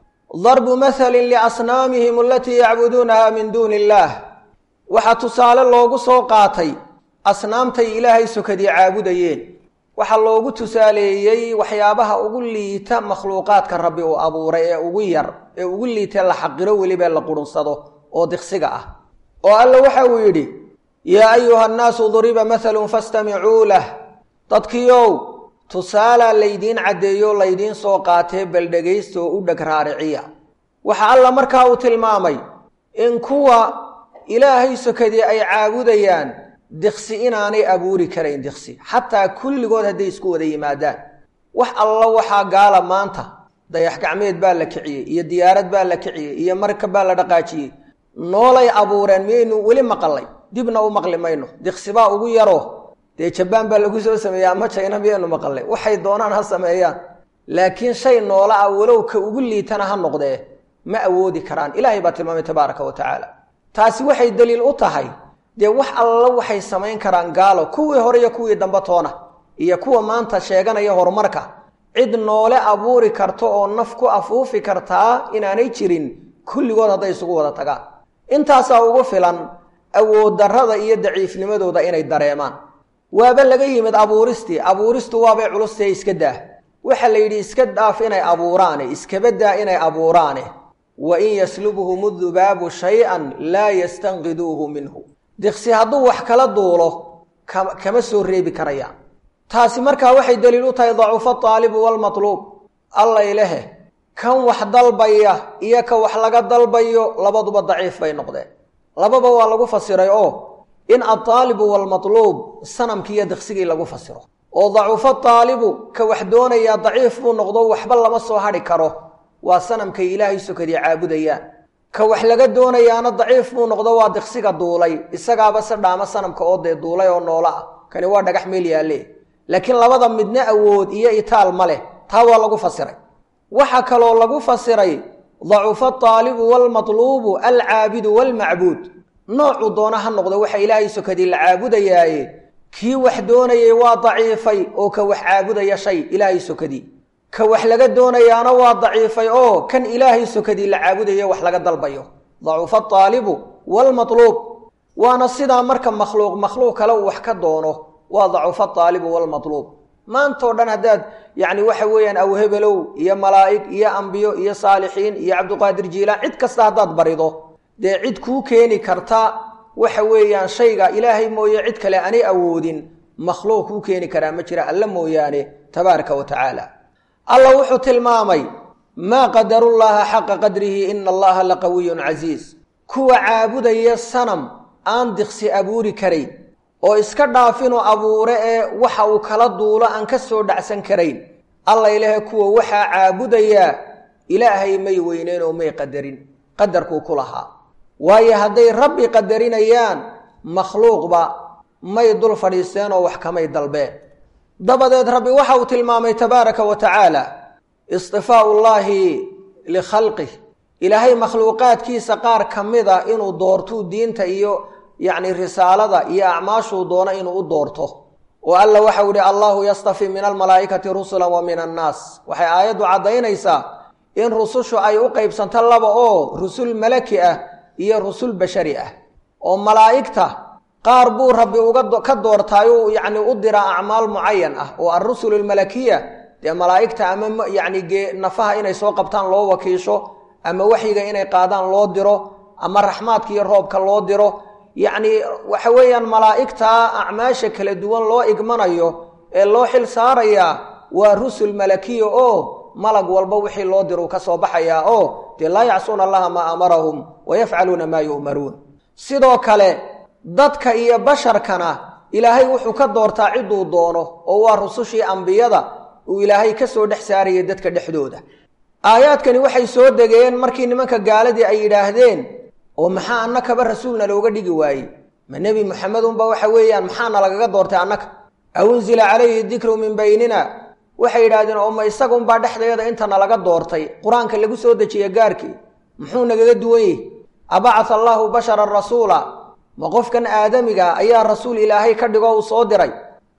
darbu mathalin liasnaamihim alatii yacbuduunaha min duuni illaah waxaa tusaale loogu soo qaatay asnaamtay ilaahay sokadii caabudayeen waxaa loogu tusaaleeyey waxyaabaha ugu liita makhluuqaadka rabbi uu abuuray ee ugu yar ee ugu liitee la xaqiro welibee la qurunsado oo diqsiga ah oo alla waxa uu yidhi yaa ayuha annaasu duriba mathalun fastamicuu lah dadkiiow tusaalaa laydiin caddeeyo laydiin soo qaatee bal dhegaysta oo u dheg raariciya waxa alla markaa uu tilmaamay in kuwa ilaahay sokadii ay caabudayaan diqsi inaanay abuuri karayn diqsi xataa kulligood hadday isku wada yimaadaan wax alla waxaa gaala maanta dayax gacmeed baa la kiciyey iyo diyaarad baa la kiciyey iyo markab baa la dhaqaajiyey noolay abuureen miyaynu weli maqalay dibna u maqli mayno diqsibaa ugu yaro dee jabaan baa lagu soo sameeya ama jayna miyaynu maqalay waxay doonaan ha sameeyaan laakiin shay noola ah walow ka ugu liitana ha noqdee ma awoodi karaan ilaahay baa tilmaamay tabaaraka wa tacaala taasi waxay daliil u tahay dee wax alla waxay samayn karaan gaalo kuwii hore iyo kuwii dambe toona iyo kuwa maanta sheeganaya horumarka cid noole abuuri karto oo naf ku afuufi kartaa inaanay jirin kulligood hadday isugu wada tagaan intaasaa ugu filan awood darrada iyo daciifnimadooda inay dareemaan waaba laga yimid abuuristii abuuristu waabay culustee iska daah waxaa la yidhi iska dhaaf inay abuuraane iskaba daa inay abuuraane wa in yaslubhum dubaabu shay-an laa yastanqiduuhu minhu diqsi hadduu wax kala duulo kama soo reebi karayaan taasi markaa waxay daliil u tahay dacuufa aalibu waalmatluub allay lehe kan wax dalbaya iyo ka wax laga dalbayo labaduba daciif bay noqdeen lababa waa lagu fasiray oo in altaalibu waalmatluub sanamkii iyo diqsigii lagu fasiro oo dacuufa taalibu ka wax doonayaa daciif buu noqdo waxba lama soo hadhi karo waa sanamkay ilaahay sokadii caabudayaan ka wax laga doonayaana daciif buu noqdo waa diqsiga duulay isagaaba se dhaamo sanamka oo dee duulay oo noolo ah kani waa dhagax meel yaalle laakiin labada midna awood iyo itaal ma leh taa waa lagu fasiray waxaa kaloo lagu fasiray dacuufa ataalibu waalmatluubu alcaabidu waalmacbuud noocuu doona ha noqdo waxa ilaahay sokadii la caabudayaaye kii wax doonayay waa daciifay oo ka wax caabudaya shay ilaahay sokadii ka wax laga doonayaana waa daciifay oo kan ilaahay sokadii la caabudayo wax laga dalbayo dacuufa ataalibu waalmatluub waana sidaa marka makhluuq makhluuq kale uu wax ka doono waa dacuufa ataalibu waalmatluub maantao dhan haddaad yacni waxa weeyaan awhebelow iyo malaa'ig iyo ambiyo iyo saalixiin iyo cabduqaadir jiilaan cid kasta haddaad barido dee cid kuu keeni karta waxa weeyaan shayga ilaahay mooye cid kale aanay awoodin makhluuq kuu keeni karaa ma jira alla mooyaane tabaaraka wa tacaala alla wuxuu tilmaamay maa qadarullaaha xaqa qadrihi ina allaha laqawiyun casiiz kuwa caabudaya sanam aan diqsi abuuri karayn oo iska dhaafinuu abuure ee waxa uu kala duulo aan ka soo dhacsan karayn alla ilahe kuwa waxaa caabudayaa ilaahay may weyneen oo may qadarin qadarkuu ku lahaa waayo hadday rabbi qadarinayaan makhluuqba may dul fadhiisteen oo wax kamay dalbeen dabadeed rabbi waxa uu tilmaamay tabaaraka wa tacaala istifaau llaahi likhalqih ilaahay makhluuqaadkiisa qaar ka mida inuu doortuu diinta iyo yacni risaalada iyo acmaashuu doono inuu u doorto oo alla waxau ihi allahu yastafi min almalaa'ikati rusula wa min annaas waxay aayaddu caddaynaysaa in rusushu ay u qaybsanto laba oo rusul malaki ah iyo rusul bashari ah oo malaa'igta qaar buu rabbi uga ka doortaayuu yacni u diraa acmaal mucayan ah oo alrusul almalakiya dee malaa'igta ama yacni gee nafaha inay soo qabtaan loo wakiisho ama waxyiga inay qaadaan loo diro ama raxmaadka iyo roobka loo diro yacni waxa weeyaan malaa'igta acmaasha kala duwan loo igmanayo ee loo xil saarayaa waa rusul malakiya oo malag walba wixii loo diruu ka soo baxayaa oo dee laa yacsuuna allaha maa amarahum wa yafcaluuna maa yu'maruun sidoo kale dadka iyo basharkana ilaahay wuxuu ka doortaa cidduu doono oo waa rusushii ambiyada uu ilaahay ka soo dhex saarayay dadka dhexdooda aayaadkani waxay soo degeen markii nimanka gaaladii ay yidhaahdeen oo maxaa annakaba rasuulna looga dhigi waayey ma nebi muxamedunba waxa weeyaan maxaana lagaga doortay annaka aw unzila calayhi dikru min baynina waxay yidhaahdeen oo ma isagunbaa dhexdeeda intana laga doortay qur-aanka lagu soo dejiye gaarkii muxuu nagaga duwan yihi abacatha allaahu basharan rasuula ma qofkan aadamiga ayaa rasuul ilaahay ka dhigo uu soo diray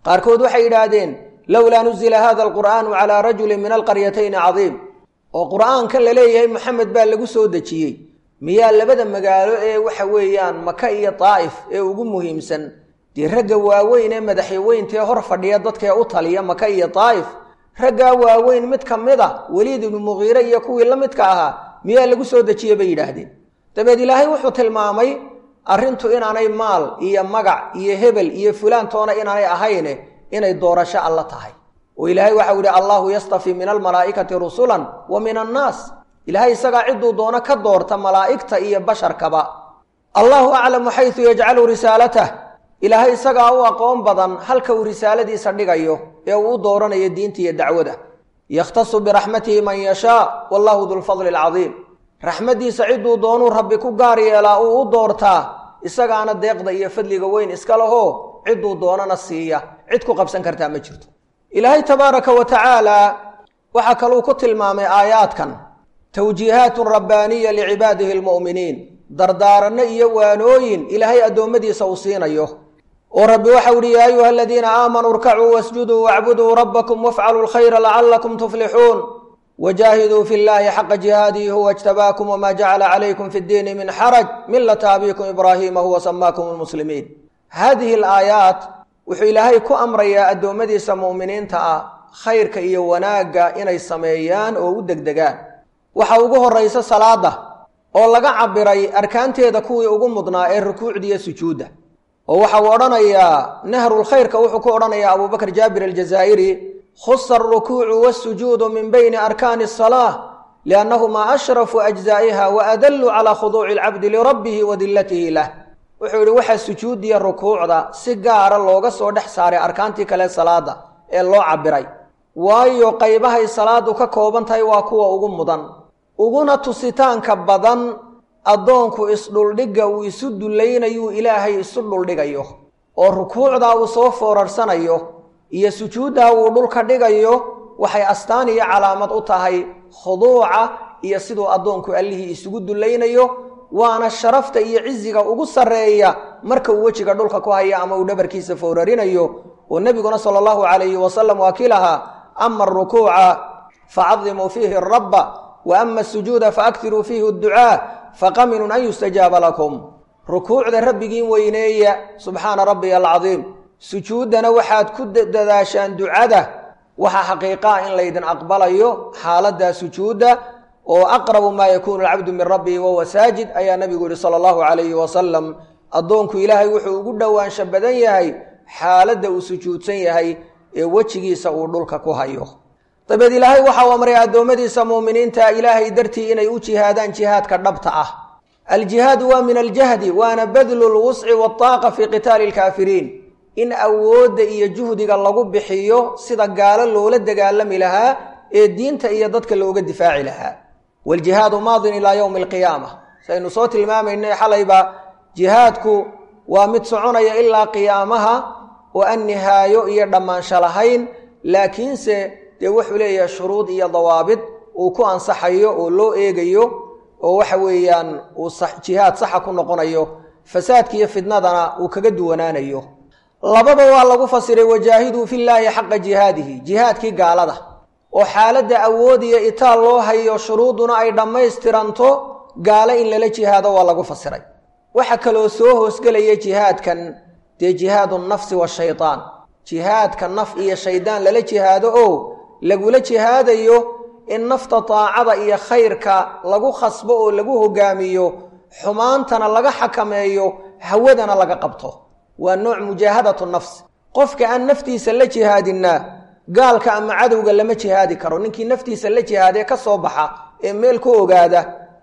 qaarkood waxay yidhaahdeen lowlaa nuzila hada alqur'aanu calaa rajulin min alqaryatayni cadiim oo qur'aankan la leeyahay moxamed baa lagu soo dejiyey miyaa labada magaalo ee waxa weeyaan maka iyo daa'if ee ugu muhiimsan dee ragga waaweyn ee madaxyaweyntaee hor fadhiya dadkaee u taliya maka iyo daa'if raggaa waaweyn mid ka mid a weliid ibnu muqiire iyo kuwii la midka ahaa miyaa lagu soo dejiye bay yidhaahdeen dabeed ilaahay wuxuu tilmaamay arrintu inaanay maal iyo magac iyo hebel iyo fulaantoona inaanay ahayne inay doorasho alla tahay oo ilaahay waxau yihi allahu yastafii min almalaa'ikati rusulan wa min annaas ilaahay isagaa cidduu doono ka doorta malaa'igta iyo basharkaba allahu aclamu xaysu yajcalu risaalatah ilaahay isagaa u aqoon badan halka uu risaaladiisa dhigayo ee uu u dooranayo diinta iyo dacwada yakhtasu biraxmatihi man yashaa wallahu dulfadli alcadiim raxmaddiisa cidduu doonuu rabbi ku gaar yeelaa uu u doortaa isagaana deeqda iyo fadliga weyn iska lahoo cidduu doonana siiya cid ku qabsan kartaa ma jirto ilaahay tabaaraka wa tacaala waxaa kaluu ku tilmaamay aayaadkan tawjiihaatun rabbaaniya licibaadihi almu'miniin dardaaranno iyo waanooyin ilaahay addoommadiisa uu siinayo oo rabbi waxau ihi yaa ayuha aladiina aamanuu irkacuu wasjuduu wacbuduu rabbakum wafcaluu lkhayra lacallakum tuflixuun wajaahiduu fi llaahi xaqa jihaadihi huwa ijtabaakum wamaa jacala calaykum fi ddiini min xaraj millata abiikum ibraahiima huwa samaakum lmuslimiin haadihi alaayaat wuxuu ilaahay ku amrayaa addoommadiisa mu'miniinta ah khayrka iyo wanaagga inay sameeyaan oo u degdegaan waxaa ugu horraysa salaadda oo laga cabiray arkaanteeda kuwii ugu mudnaa ee rukuucdiiyo sujuudda oo waxa uu odhanayaa nahrulkhayrka wuxuu ku odhanayaa abubakr jaabir aljazaa'iri khusa alrukuucu waasujuudu min bayni arkaani asalaa liannahumaa ashrafu ajzaa'iha wa adallu calaa khuduuci alcabdi lirabbihi wa dillatihi lah wuxuu yidhi waxaa sujuudiya rukuucda si gaara looga soo dhex saaray arkaantii kale salaadda ee loo cabiray waayo qaybahay salaadu ka kooban tahay waa kuwa ugu mudan uguna tusitaanka badan addoonku isdhuldhigga uu isu dullaynayuu ilaahay isu dhuldhigayo oo rukuucdaa uu soo foorarsanayo iyo sujuuddaa uu dhulka dhigayo waxay astaan iyo calaamad u tahay khuduuca iyo siduu addoonku allihii isugu dullaynayo waana sharafta iyo ciziga ugu sarreeya marka uu wejiga dhulka ku haya ama uu dhabarkiisa foorarinayo oo nebiguna sala allahu calayhi wasalam waa kii lahaa ama arukuuca facadimuu fiihi rabba wa ama asujuuda faaktiruu fiihi adducaa faqaminun an yustajaaba lakum rukuucda rabbigiin weyneeya subxaana rabbiya alcadiim sujuuddana waxaad ku dadaashaan ducada waxaa xaqiiqaa in laydin aqbalayo xaaladdaa sujuudda oo aqrabu maa yakuunu alcabdu min rabbihi wahuwa saajid ayaa nabigu yihi sala allahu calayhi wasalam addoonku ilaahay wuxuu ugu dhowaansha badan yahay xaaladda uu sujuudsan yahay ee wejigiisa uu dhulka ku hayo dabeed ilaahay waxau amray addoommadiisa muuminiinta ilaahay dartii inay u jihaadaan jihaadka dhabta ah aljihaadu waa min aljahdi waana badlu lwusci waataaqa fii qitaali alkaafiriin in awoodda iyo juhdiga lagu bixiyo sida gaalo loola dagaalami lahaa ee diinta iyo dadka looga difaaci lahaa waaljihaadu maadin ilaa yowmi alqiyaama saynu soo tilmaamaynay xalayba jihaadku waa mid soconaya ilaa qiyaamaha oo aan nihaayo iyo dhammaansho lahayn laakiinse dee wuxuu leeyahay shuruud iyo dawaabid uu ku ansaxayo oo loo eegayo oo waxa weeyaan uu jihaad saxa ku noqonayo fasaadka iyo fidnadana uu kaga duwanaanayo labada waa lagu fasiray wajaahiduu fillaahi xaqa jihaadihi jihaadkii gaalada oo xaaladda awood iyo itaal loo hayo shuruuduna ay dhammaystiranto gaalo in lala jihaado waa lagu fasiray waxa kaloo soo hoosgelaya jihaadkan dee jihaadu nafsi washaytaan jihaadka naf iyo shaydaan lala jihaado oo lagula jihaadayo in nafta taacada iyo khayrka lagu khasbo oo lagu hogaamiyo xumaantana laga xakameeyo hawadana laga qabto waa nooc mujaahadatu nafs qofka aan naftiisa la jihaadinna gaalka ama cadowga lama jihaadi karo ninkii naftiisa la jihaadee ka soo baxa ee meel ku ogaada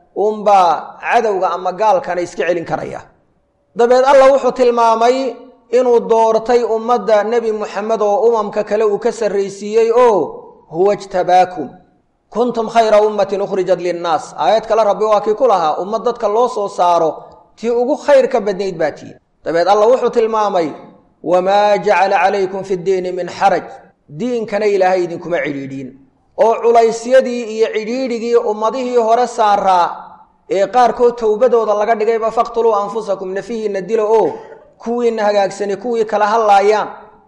uunbaa cadowga ama gaalkana iska celin karaya dabeed allah wuxuu tilmaamay inuu doortay ummadda nebi muxamed oo umamka kale uu ka sarraysiiyey oo huwa jtabaakum kuntum khayra ummatin ukhrijat linnaas aayad kale rabbi waa kii ku lahaa ummad dadka loo soo saaro tii ugu khayrka badnayd baa tii dabeed allah wuxuu tilmaamay wamaa jacala calaykum fi ddiini min xaraj diinkana ilaahay idinkuma cidhiidhiin oo culaysyadii iyo cidhiidhigii ummadihii hore saaraa ee qaarkood towbadooda laga dhigayba faqtuluu anfusakum nafihiinna dilo oo kuwiinna hagaagsani kuwii kala hadlaayaan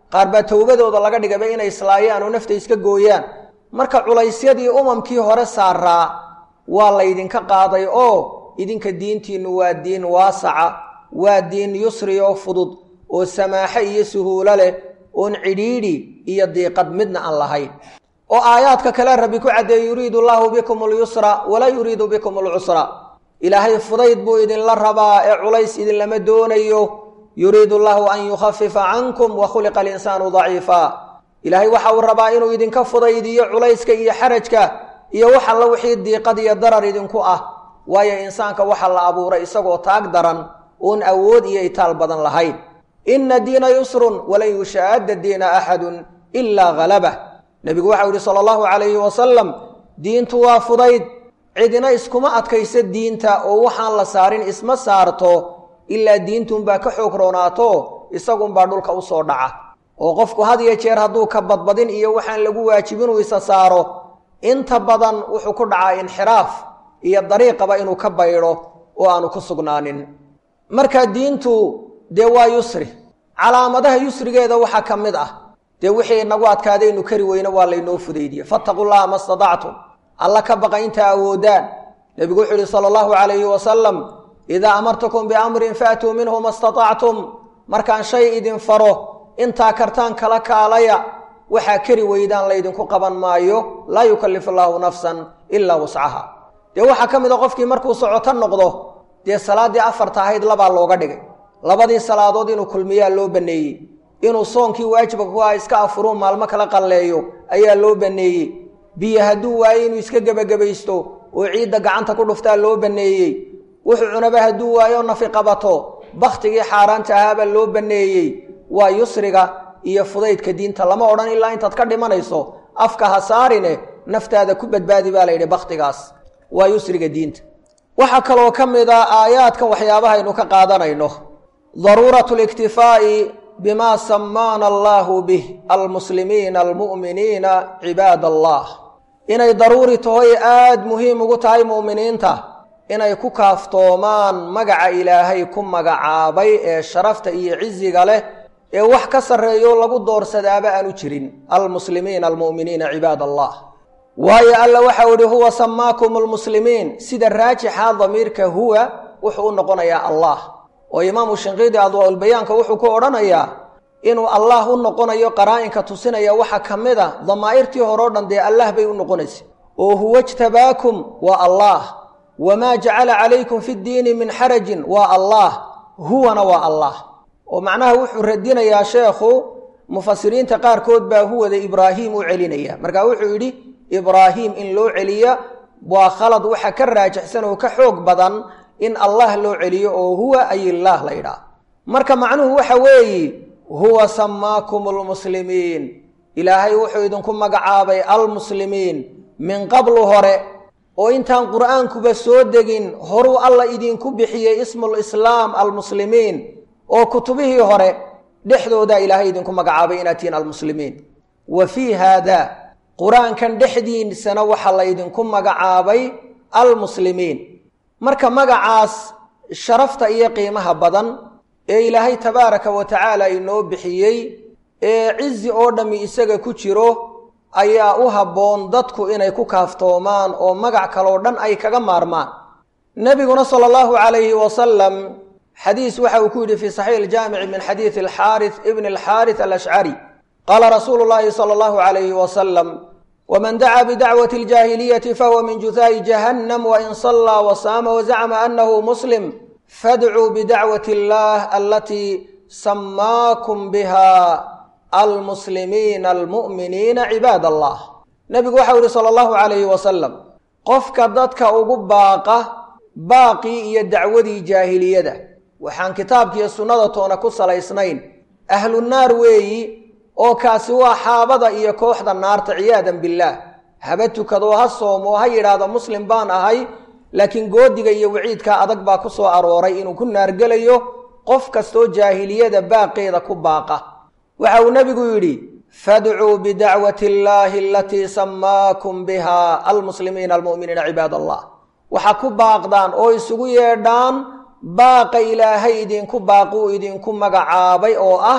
qaar baa towbadooda laga dhigaba inay islaayaan oo nafta iska gooyaan marka culaysyadii umamkii hore saaraa waa laydinka qaaday oo idinka diintiinnu waa diin waasaca waa diin yusri oo fudud oo samaaxo iyo suhuulo leh oon cidhiidhi iyo diiqad midna aan lahayn oo aayaadka kale rabbi ku caddeeye yuriidu allaahu bikum alyusra walaa yuriidu bikum alcusra ilaahay fudayd buu idinla rabaa ee culays idinlama doonayo yuriidu allaahu an yukhafifa cankum wa khuliqa alinsaanu daciifa ilaahay waxa uu rabaa inuu idinka fudaydiyo culayska iyo xarajka iyo wax alla wixii diiqad iyo darar idinku ah waayo insaanka waxa la abuuray isagoo taag daran oon awood iyo itaal badan lahayn ina diina yusrun walan yushaadda diina axadun ilaa halabah nebigu waxau yihi sala allahu calayhi wasalam diintu waa fudayd cidina iskuma adkaysa diinta oo waxaan la saarin isma saarto ilaa diintunbaa ka xoog roonaato isagunbaa dhulka u soo dhaca oo qofku had iyo jeer hadduu ka badbadin iyo waxaan lagu waajibin uu isa saaro inta badan wuxuu ku dhacaa inxiraaf iyo dariiqaba inuu ka baydho oo aanu ku sugnaanin marka diintu dee waa yusri calaamadaha yusrigeeda waxaa ka mid ah dee wixii inagu adkaadaynu kari weyne waa laynoo fudaydiye fattaqu llaha ma stadactum alla ka baqa intaa awoodaan nebigu wuxuu yihi sala allahu calayhi wasalam idaa amartukum biamrin faatuu minhu ma statactum markaan shay idin faro intaa kartaan kala kaalaya waxaa kari weydaan laydinku qaban maayo laa yukallifu allaahu nafsan ilaa wuscaha dee waxaa ka mid a qofkii markuu socoto noqdo dee salaaddii afarta ahayd labaa looga dhigay labadii salaadood inuu kulmiyaa loo banneeyey inuu soonkii waajibka ku ah iska afuruu maalmo kala qalleeyo ayaa loo banneeyey biyo hadduu waayo inuu iska gebagabaysto oo ciidda gacanta ku dhuftaa loo banneeyey wuxuu cunaba hadduu waayo nafi qabato bakhtigii xaaraanta ahaabaa loo banneeyey waa yusriga iyo fudaydka diinta lama odhan ilaa intaad ka dhimanayso afka ha saarine naftaada ku badbaadi baa layidhi bakhtigaas waa yusriga diinta waxaa kaloo ka mid a aayaadkan waxyaabahaynu ka qaadanayno daruuratu liktifaa'i bima samaana allaahu bih almuslimiina almu'miniina cibaad allah inay daruuri tahoy aada muhiim ugu tahay mu'miniinta inay ku kaaftoomaan magaca ilaahay ku magacaabay ee sharafta iyo ciziga leh ee wax ka sarreeyo lagu doorsadaaba aanu jirin almuslimiina almu'miniina cibaad allah waayo alla waxau idhi huwa samaakum almuslimiin sida raajixa damiirka huwa wuxuu u noqonayaa allah oo imaamu shinqiidi adwaaulbayaanka wuxuu ku odhanayaa inuu allah u noqonayo qaraa'inka tusinaya waxa ka mid a damaa'irtii hore o dhan dee allah bay u noqonaysa oo huwa jtabaakum waa allah wamaa jacala calaykum fi ddiini min xarajin waa allah huwana waa allah oo macnaha wuxuu radinayaa sheekhu mufasiriinta qaarkood baa huwada ibraahiim u celinaya marka wuxuu yidhi ibraahiim in loo celiya waa khalad waxa ka raajixsan oo ka xoog badan in allah loo celiyo oo huwa ayillaah la ydhaah marka macnuhu waxa weeye huwa samaakum almuslimiin ilaahay wuxuu idinku magacaabay almuslimiin min qablu hore oo intaan qur'aankuba soo degin horuu alla idinku bixiyey ismulislaam almuslimiin oo kutubihii hore dhexdoodaa ilaahay idinku magacaabay inaad tihiin almuslimiin wa fii haada qur-aankan dhexdiisana waxaa laydinku magacaabay almuslimiin marka magacaas sharafta iyo qiimaha badan ee ilaahay tabaaraka wa tacaala inoo bixiyey ee cizi oo dhammi isaga ku jiro ayaa u habboon dadku inay ku kaaftoomaan oo magac kaloo dhan ay kaga maarmaan nebiguna sala allahu calayhi wasalam xadiis waxa uu ku yidhi fii saxiix iljaamici min xadiidi alxaari ibni alxaaris alashcari qaala rasuulu llaahi sala allahu calayhi wasalam wman dacaa bidacwati aljaahiliyati fahuwa min juhaa'i jahannam wain sallaa wasaama wazacma anahu muslim fadcuu bidacwati اllah alatii samaakum biha almuslimiina almu'miniina cibaad allah nebigu waxau yihi sala allahu calayhi wasalam qofka dadka ugu baaqa baaqii iyo dacwadii jaahiliyada waxaan kitaabkiiyo sunnada toona ku salaysnayn ahlu naar weeyi oo kaasi waa xaabada iyo kooxda naarta ciyaadan billaah haba tukadoo ha soomoo ha yidhaahdo muslim baan ahay laakiin goodiga iyo waciidkaa adag baa ku soo arooray inuu ku naargelayo qof kastoo jaahiliyada baaqeeda ku baaqa waxa uu nebigu yidhi fadcuu bidacwati illaahi alatii samaakum biha almuslimiina almu'miniina cibaad allah waxaa ku baaqdaan oo isugu yeedhaan baaqa ilaahay idinku baaquu idinku magacaabay oo ah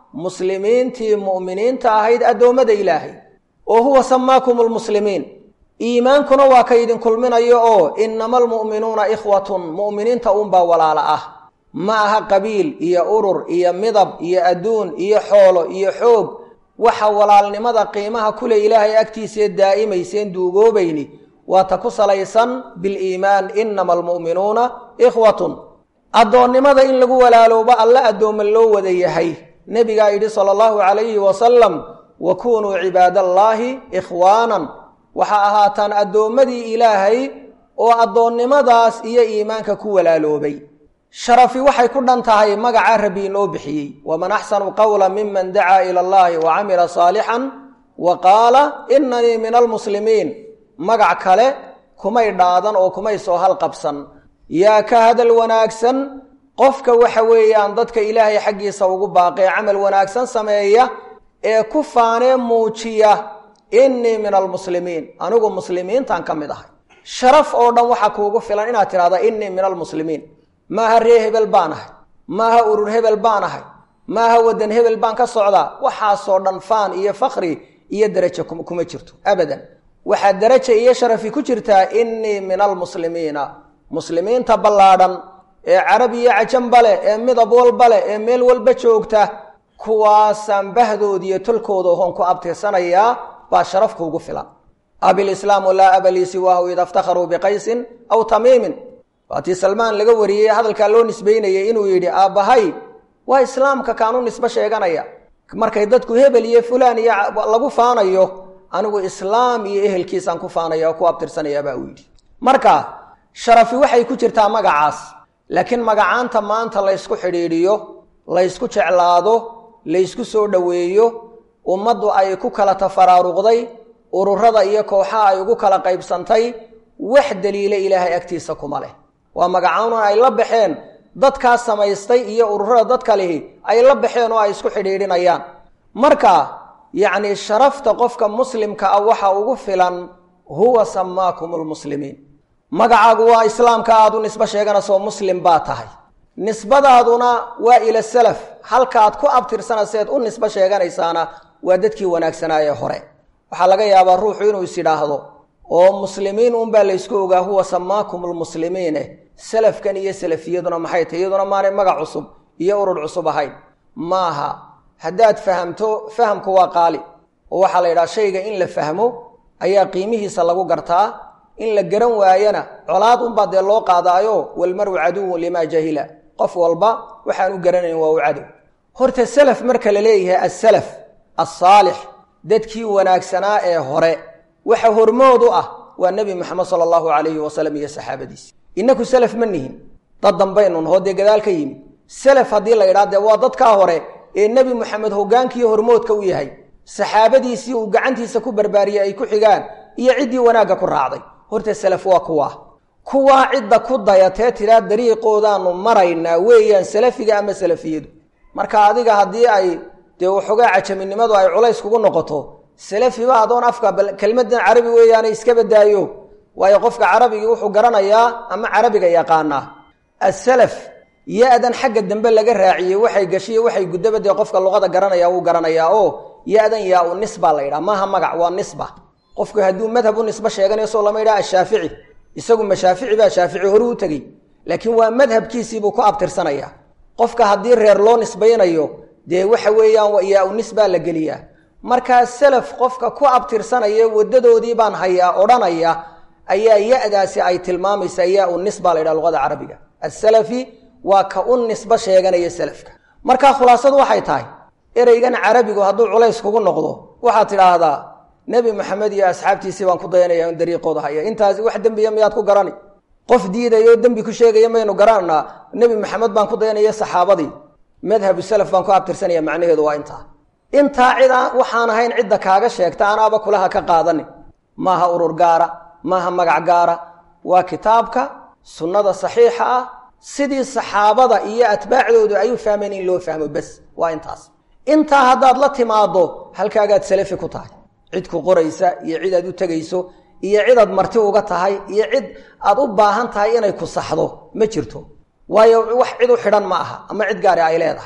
muslimiintii mu'miniinta ahayd addoommada ilaahay oo huwa samaakum almuslimiin iimaankuna waa ka idin kulminayo oo innama almu'minuuna ikhwatun mu'miniinta uunbaa walaala ah ma aha qabiil iyo urur iyo midab iyo adduun iyo xoolo iyo xoog waxa walaalnimada qiimaha kule ilaahay agtiisee daa'imayseen duugoobayni waa ta ku salaysan biliimaan innama almu'minuuna ikhwatun addoonnimada in lagu walaaloobo alla addoomma loo wada yahay nebigaa yidhi sala allahu calayhi wasalam wa kunuu cibaadallaahi ikhwaanan waxaa ahaataan addoommadii ilaahay oo addoonnimadaas iyo iimaanka ku walaaloobay sharafi waxay ku dhan tahay magaca rabbi inoo bixiyey waman axsanu qawla miman dacaa ila allahi wa camila saalixan wa qaala inanii min almuslimiin magac kale kumay dhaadan oo kumay soo halqabsan yaa ka hadal wanaagsan qofka waxa weeyaan dadka ilaahay xaggiisa ugu baaqee camal wanaagsan sameeya ee ku faanee muujiya innii min almuslimiin anigu muslimiintan ka mid ahay sharaf oo dhan waxaa kuugu filan inaad tidhahda innii min almuslimiin maaha ree hebel baan ahay maaha urur hebel baan ahay maaha waddan hebel baan ka socdaa waxaasoo dhan faan iyo fakri iyo derajo kuma jirto abadan waxaa deraja iyo sharafi ku jirtaa innii min almuslimiina muslimiinta ballaadhan ee carab iyo cajanba leh ee midab walba leh ee meel walba joogta kuwaasaan bahdood iyo tolkooda ohoon ku abtirsanayaa baa sharafka ugu filan abilislaamu laa aba lii siwaahu ida iftakharuu biqaysin aw tamiimin waatii salmaan laga wariyey hadalkaa loo nisbaynayay inuu yidhi aabbahay waa islaamka kaanu nisbo sheeganaya markay dadku hebel iyo fulaan iyo lagu faanayo anigu islaam iyo ehelkiisaan ku faanaya oo ku abtirsanaya baa uu yidhi marka sharafi waxay ku jirtaa magacaas laakiin magacaanta maanta laysku xidhiidhiyo laysku jeclaado laysku soo dhoweeyo ummaddu ay ku kala tafaraaruqday ururada iyo kooxaha ay ugu kala qaybsantay wax daliile ilaahay agtiisa kuma leh waa magacaanun ay la baxeen dadkaa samaystay iyo ururada dadka lihi ay la baxeen oo ay isku xidhiidhinayaan marka yacni sharafta qofka muslimka ah waxa ugu filan huwa samaakum lmuslimiin magacaagu waa islaamka aad u nisbo sheeganayso muslim baa tahay nisbadaaduna waa ila salaf halkaaad ku abtirsanayseed u nisbo sheeganaysaana waa dadkii wanaagsanaaye hore waxaa laga yaabaa ruuxu inuu is idhaahdo oo muslimiin unbaa laysku ogaa huwa samaakum lmuslimiine salafkan iyo salafiyaduna maxay tahy iyaduna maanay magac cusub iyo urur cusub ahayn maaha haddaad fahamto fahamku waa qaali oo waxaa la yidhaha shayga in la fahmo ayaa qiimihiisa lagu gartaa in la garan waayana colaad unbaa dee loo qaadaayo walmaru caduwun limaa jahila qof walba waxaan u garanayn waa u cadow horta salaf marka la leeyahay asalaf asaalix dadkii wanaagsanaa ee hore waxa hormood u ah waa nebi moxamed sala allahu calayhi wasalam iyo saxaabadiisi innaku salaf ma nihin dad dambaynun hoo dee gadaal ka yimi salaf haddii la yidhaha dee waa dadkaa hore ee nebi moxamed hoggaankiiyo hormoodka u yahay saxaabadiisii uu gacantiisa ku barbaariyey ay ku xigaan iyo ciddii wanaagga ku raacday horta salaf waa kuwaa kuwaa cidda ku dayatee tidhaa dariiqoodaanu maraynaa weeyaan salafiga ama salafiyadu marka adiga haddii ay dee waxoogaa cajaminimadu ay culays kugu noqoto salafiba adoon afka bal kelmadan carabi weeyaana iska badaayo waayo qofka carabigii wuxuu garanayaa ama carabiga yaqaanaa asalaf ya-dan xagga dambe laga raaciyey waxay gashiye waxay guddaba dee qofka luqada garanaya wuu garanayaa oo ya-dan yaa u nisba la yidhaha maaha magac waa nisba qofku hadduu madhab u nisbo sheeganayo soo lama yidhaha ashaafici isagu ma shaafici baa shaafici horu u tegey laakiin waa madhabkiisiibuu ku abtirsanayaa qofka haddii reer loo nisbaynayo dee waxa weeyaan yaa u nisbaa la geliyaa markaa salaf qofka ku abtirsanaya wadadoodii baan hayaa odhanaya ayaa ya-daasi ay tilmaamaysaa yaa u nisba la yidhaha luqada carabiga asalafi waa ka u nisbo sheeganaya salafka markaa khulaasadu waxay tahay ereygan carabigu hadduu culays kugu noqdo waxaad tidhaahdaa nebi maxamed iyo asxaabtiisii baan ku dayanaya in dariiqooda haya intaasi wax dembiya miyaad ku garani qof diidaya oo dembi ku sheegaya maynu garananaa nebi maxamed baan ku dayanaya saxaabadii madhabu salaf baan ku abtirsanaya macnaheedu waa intaa intaa cid waxaan ahayn cidda kaaga sheegta anaaba kulaha ka qaadani maaha urur gaara maaha magac gaara waa kitaabka sunnada saxiixa ah sidii saxaabada iyo atbaacdoodu ay u fahmeen in loo fahmo bes waa intaas intaa haddaad la timaaddo halkaagaad salafi ku tahay cid ku qoraysa iyo cid aad u tegayso iyo cid aad marti uga tahay iyo cid aad u baahan tahay inay ku saxdo ma jirto waayo wax cid u xidhan ma aha ama cid gaari ay leedahay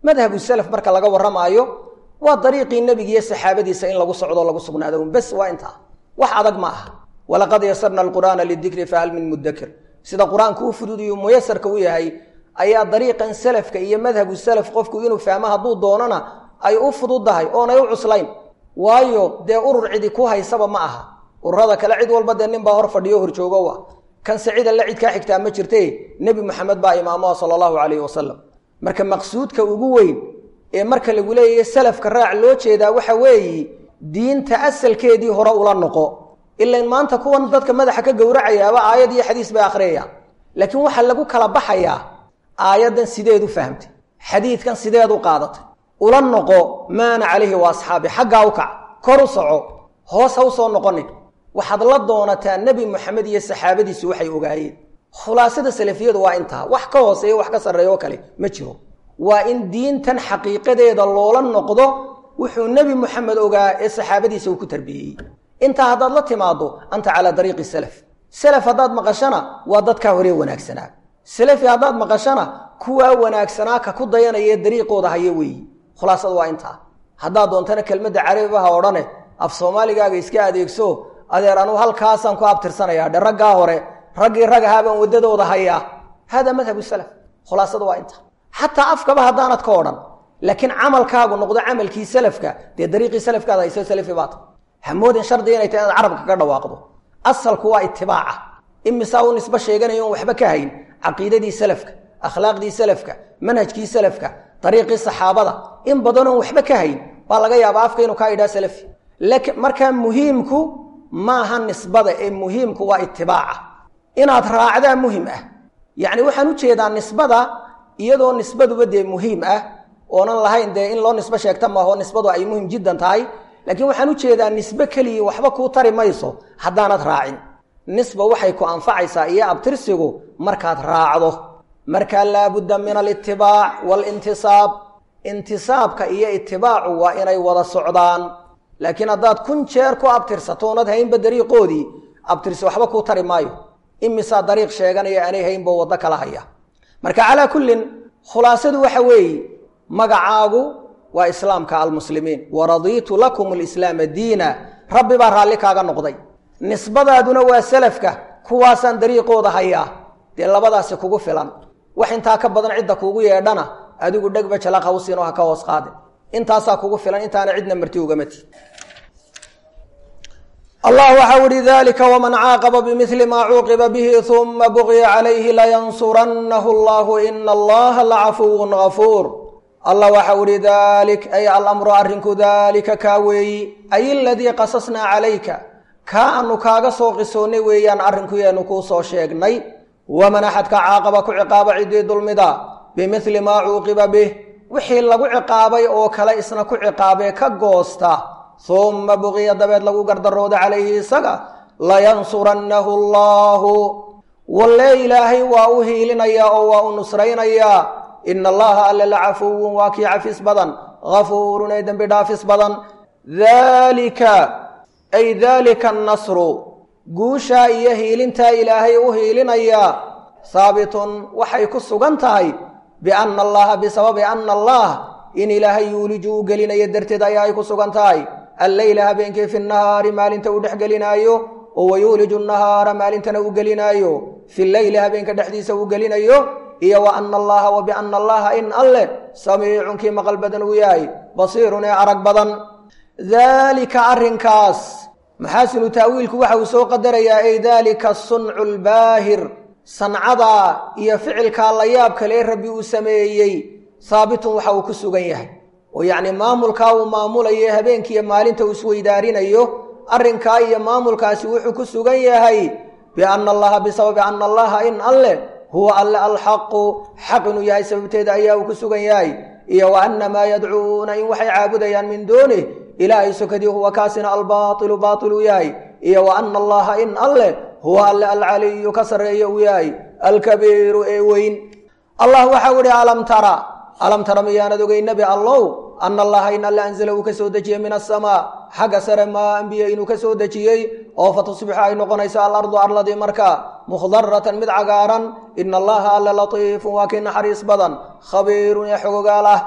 madhabu salaf marka laga warramaayo waa dariiqii nebiga iyo saxaabadiisa in lagu socdo lagu sugnaado un bes waa intaa wax adag ma aha walaqad yasarna alqur'aana lidikri fahal min mudakir sida qur-aanku u fududiyo muyasarka u yahay ayaa dariiqan salafka iyo madhabu salaf qofku inuu fahmo hadduu doonana ay u fududahay oonay u cuslayn waayo dee urur cidi ku haysaba ma aha ururada kale cid walba dee nin baa hor fadhiyo horjoogo ah kan sacida la cid kaa xigtaa ma jirte nebi moxamed baa imaamoha sala allahu calayhi wasalam marka maqsuudka ugu weyn ee marka lagu leeyahy salafka raac loo jeedaa waxa weeye diinta asalkeedii hore ula noqo ilan maanta kuwan dadka madaxa ka gowracayaaba aayad iyo xadiis bay akhriyayaan laakiin waxaa lagu kala baxayaa aayaddan sideed u fahamtay xadiidkan sideed u qaadatay ula noqo maana calayhi wa asxaabi xaggaa u kac kor u soco hoos ha u soo noqonin waxaad la doonataa nebi moxamed iyo saxaabadiisu waxay ogaayeen khulaasada salafiyadu waa intaa wax ka hooseeyo wax ka sarreeyo oo kale ma jiro waa in diintan xaqiiqadeeda loola noqdo wuxuu nebi moxamed ogaa ee saxaabadiisa uu ku tarbiyeyey intaa haddaad la timaado anta calaa dariiqi salaf salaf haddaad maqashana waa dadkaa horee wanaagsanaa salafi haddaad maqashana kuwaa wanaagsanaa ka ku dayanaya dariiqooda haya weeyi khulaasadu waa intaa haddaad doontana kelmadda carabibaha odhane af soomaaligaaga iska adeegso adeer anuu halkaasaan ku abtirsanayaa dhe raggaa hore raggii rag ahaabaan waddadooda hayaa hada madhabu salaf khulaasada waa intaa xataa afkaba haddaanad ka odhan laakiin camalkaagu noqdo camalkii salafka dee dariiqii salafkaad hayso salafi baata hamoodin shardiga inay tahay inaad carabka ka dhawaaqdo asalku waa itibaaca imisaa u nisbo sheeganayo on waxba ka hayn caqiidadii salafka akhlaaqdii salafka manhajkii salafka dariiqii saxaabada in badanoon waxba ka hayn baa laga yaabaa afka inuu kaa idhaa salafi laakiin markaa muhiimku maaha nisbada ee muhiimku waa itibaaca inaad raacdaa muhim ah yacni waxaan u jeedaa nisbada iyadoo nisbaduba dee muhiim ah oonan lahayn dee in loo nisbo sheegta maaho nisbadu ay muhim jiddan tahay laakiin waxaan u jeedaa nisbe keliya waxba kuu tari mayso haddaanad raacin nisba waxay ku anfacaysaa iyo abtirsigu markaad raacdo markaa laabudda min alitibaac waalintisaab intisaabka iyo itibaacu waa inay wada socdaan laakiin haddaad kun jeer ku abtirsato oonad haynba dariiqoodii abtirsi waxba kuu tari maayo imisaa dariiq sheeganaya aanay haynbo waddo kala haya marka calaa kullin khulaasadu waxa weeye magacaagu waa islaamka almuslimiin waradiitu lakum alislaama diina rabbi baa raalli kaaga noqday nisbadaaduna waa salafka kuwaasaan dariiqooda hayaa dee labadaasi kugu filan wax intaa ka badan cidda kuugu yeedhana adigu dhegba jalaq hawsiinoo ha ka hoos qaadin intaasaa kugu filan intaana cidna marti ugamati allah waxau ihi dalika wman caaqaba bimili maa cuuqiba bihi uma bugya calayhi layansurannahu allahu ina allaha lacafuwun gafuur allah waxau ihi dalik ay alamru arrinku dalika kaa weeyi ay aladii qasasnaa calayka kaa anu kaaga soo qisoonnay weeyaan arrinkuyeenu kuu soo sheegnay waman axadka caaqaba ku ciqaaba ciddii dulmida bimili maa cuuqiba bih wixii lagu ciqaabay oo kale isna ku ciqaabee ka goosta uma buqiya dabeed lagu gardarooda calayhi isaga layansurannahu allaahu wallee ilaahay waa u hiilinayaa oo waa u nusraynayaa ina allaha alle la cafuwun waa kii cafis badan gafuurun ee dembi dhaafis badan daalika ay daalika annasru guushaa iyo hiilintaa ilaahay u hiilinayaa haabitun waxay ku sugan tahay biana allaha bisababi ana allah in ilaahay yuuliju u gelinayo darteed ayaa ay ku sugan tahay alleyla habeenkii fi nahaari maalinta uu dhex gelinaayo oo wayuuliju nahaara maalintana uu gelinaayo fi leyli habeenka dhexdiisa uu gelinayo iyo wa ana allaha wa biana allaha in alleh samiicun kii maqal badan uu yahay basiirun ee arag badan daalika arrinkaas maxaasinu taawiilku waxa uu soo qadarayaa ay daalika suncu lbaahir sancada iyo ficilkaa la yaab kalee rabbi uu sameeyey haabitun waxa uu ku sugan yahay oo yacni maamulkaa uu maamulayo habeenkiiyo maalinta uu isweydaarinayo arrinkaa iyo maamulkaasi wuxuu ku sugan yahay biana allaha bisababi ana allaha in alleh huwa alle alxaqu xaq inuu yahay sababteeda ayaa uu ku sugan yahay iyo wa ana maa yadcuuna in waxay caabudayaan min duunih ilaahay sokadii huwa kaasina albaailu baail uu yahay iyo wa ana allaha in alleh huwa alle alcaliyu ka sarreeya uu yahay alkabiiru ee weyn allah waxau ihi alam tara alam tara miyaanad ogey nebi allow ana allaha in alle anzala uu ka soo dejiyey min asamaa xagga sare maa ambiye inuu ka soo dejiyey oo fatusbixu ay noqonayso alardu arladii markaa mukhdaratan mid cagaaran ina allaha alle latiifun waa kii naxariis badan khabiirun ee xogogaal ah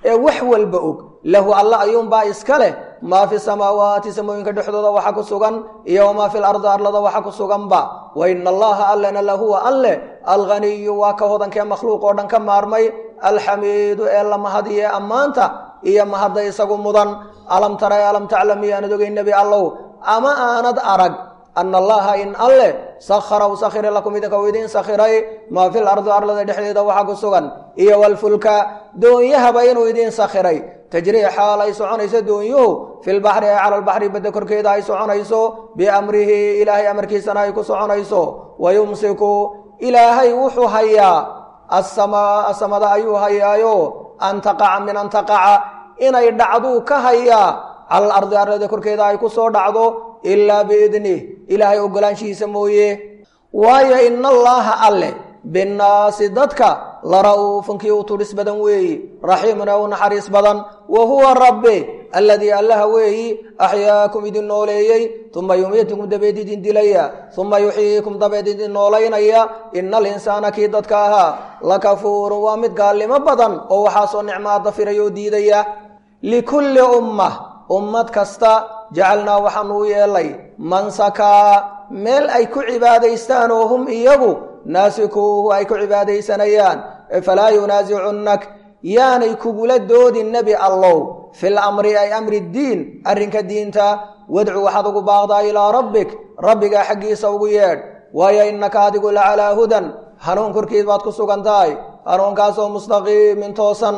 ee wax walba og lahu alla ayuunbaa iska leh maa fi samaawaati samooyinka dhexdooda waxa ku sugan iyo wamaa fi lardi arlada waxa ku suganba wa ina allaha allena lahuwa alle alghaniyu waa ka hodankee makhluuq oo dhan ka maarmay alxamiidu ee la mahadiye ammaanta iyo mahadda isagu mudan alam tara alam taclam miyaanad ogay nebi allow ama aanad arag ana allaha in alle sakhara u sakhira lakum idinka u idiin sakhiray maa fi lardi arlada dhexdeeda waxa ku sugan iyo walfulka doonyahaba inuu idiin sakhiray tajrii xaal ay soconayso doonyuhu filbaxri ee cala lbaxri badda korkeeda ay soconayso biamrihi ilaahay amarkiisana ay ku soconayso wayumsiku ilaahay wuxuu hayaa asamaa samada ayuu hayaayo an taqaca min an taqaca inay dhacduu ka hayaa cala alardi arlada korkeeda ay ku soo dhacdo ilaa biidnih ilaahay ogolaanshihiisa mooye waayo ina allaaha alle binnaasi dadka la ra'uufunkii u tudhis badan weeyi raxiimun ee u naxariis badan wa huwa rabbi alladii allaha weeyi axyaakum idin nooleeyey uma yumiitukum dabeed idin dilaya uma yuxyiikum dabeed idin noolaynaya ina alinsaana kii dadka ahaa lakafuurun waa mid gaalnimo badan oo waxaasoo nicmaa dafiraya oo diidaya likulli ummah ummad kasta jacalnaa waxaanu u yeelay mansakaa meel ay ku cibaadaystaan oo hum iyagu naasikuuhu ay ku cibaadaysanayaan falaa yunaasicunnak yaanay kugula doodin nebi allow fil amri ay amri diin arrinka diinta wadcu waxaad ugu baaqdaa ilaa rabbik rabbigaa xaggiisa ugu yeedh waayo innaka adigu la calaa hudan hanuun korkiid baad ku sugan tahay hanuunkaasoo mustaqiimin toosan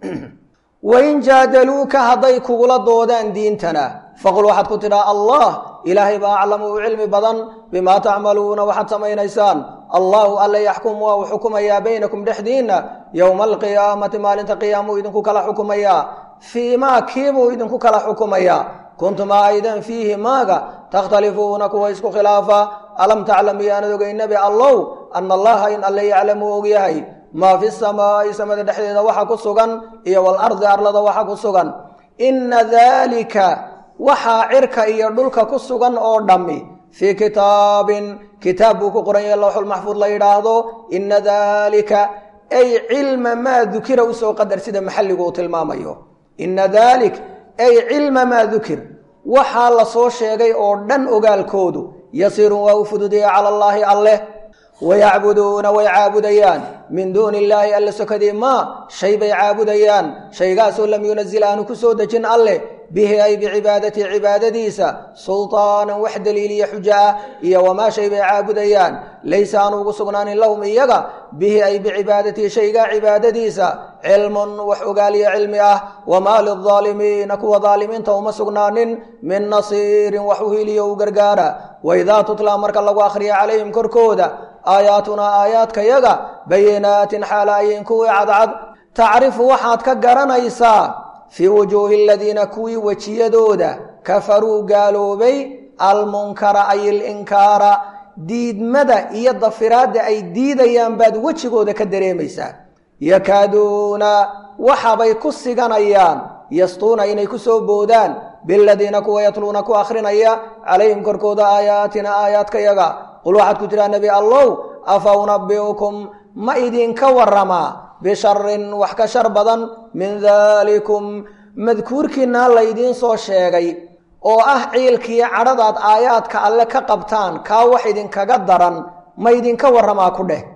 wain jaadaluuka hadday kugula doodaan diintana faqul waxaad ku tidhaa allah ilaahay baa aclamu u cilmi badan bimaa tacmaluuna waxaad samaynaysaan allahu alla yaxkum waa uu xukumayaa baynakum dhexdiinna yowma alqiyaamati maalinta qiyaamuu idinku kala xukumayaa fii maa kiibuu idinku kala xukumayaa kuntum aydan fiihi maaga takhtalifuuna kuwa isku khilaafa alam taclam iyaanad ogay nebi allow ana allaha in alle yaclamu og yahay maa fi samaa'i samada dhexdeeda waxa ku sugan iyo walardi arlada waxa ku sugan inna daalika waxaa cirka iyo dhulka ku sugan oo dhammi fii kitaabin kitaab buu ku qoran yahay lowxulmaxfuud la yidhaahdo inna daalika ay cilma maa dukira usoo qadar sida maxalligu uu tilmaamayo inna daalik ay cilma maa dukir waxaa la soo sheegay oo dhan ogaalkoodu yasiirun waa u fududaya cala allaahi alleh wayacbuduuna way caabudayaan min duuni illaahi alle sokadii maa shay bay caabudayaan shaygaasoo lam yunazil aanu ku soo dejin alleh bihi ay bicibaadatihi cibaadadiisa sultaanan wax daliiliya xujo ah iyo wamaa shay bay caabudayaan laysa aanu ugu sugnaanin lahum iyaga bihi ay bicibaadatihi shaygaa cibaadadiisa cilmun wax ogaaliya cilmi ah wamaa lildaalimiina kuwa daalimiinta uma sugnaanin min nasiirin wax u hiliyo u gargaara waidaa tutlaa marka lagu akhriya calayhim korkooda aayaatunaa aayaadkayaga bayinaatin xaala ayin kuwii cadcad tacrifu waxaad ka garanaysaa fii wujuuhi aladiina kuwii wejiyadooda kafaruu gaaloobay almunkara ay ilinkaara diidmada iyo dafiraadda ay diidayaan baad wejigooda ka dareemaysaa yakaaduuna waxabay ku siganayaan yastuuna inay ku soo boodaan biladiina kuwa yatluuna ku akhrinaya calayhim korkooda aayaatina aayaadkayaga qul waxaad ku tidhaha nebi allow afa unabi'ukum ma idinka waramaa bisharin wax ka shar badan min daalikum madkuurkiinaa laydiin soo sheegay oo ah ciilkiiyo cadhadaad aayaadka alle ka qabtaan kaa wax idinkaga daran ma idinka warramaa ku dheh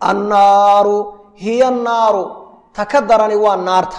annaaru hiya naaru ta ka darani waa naarta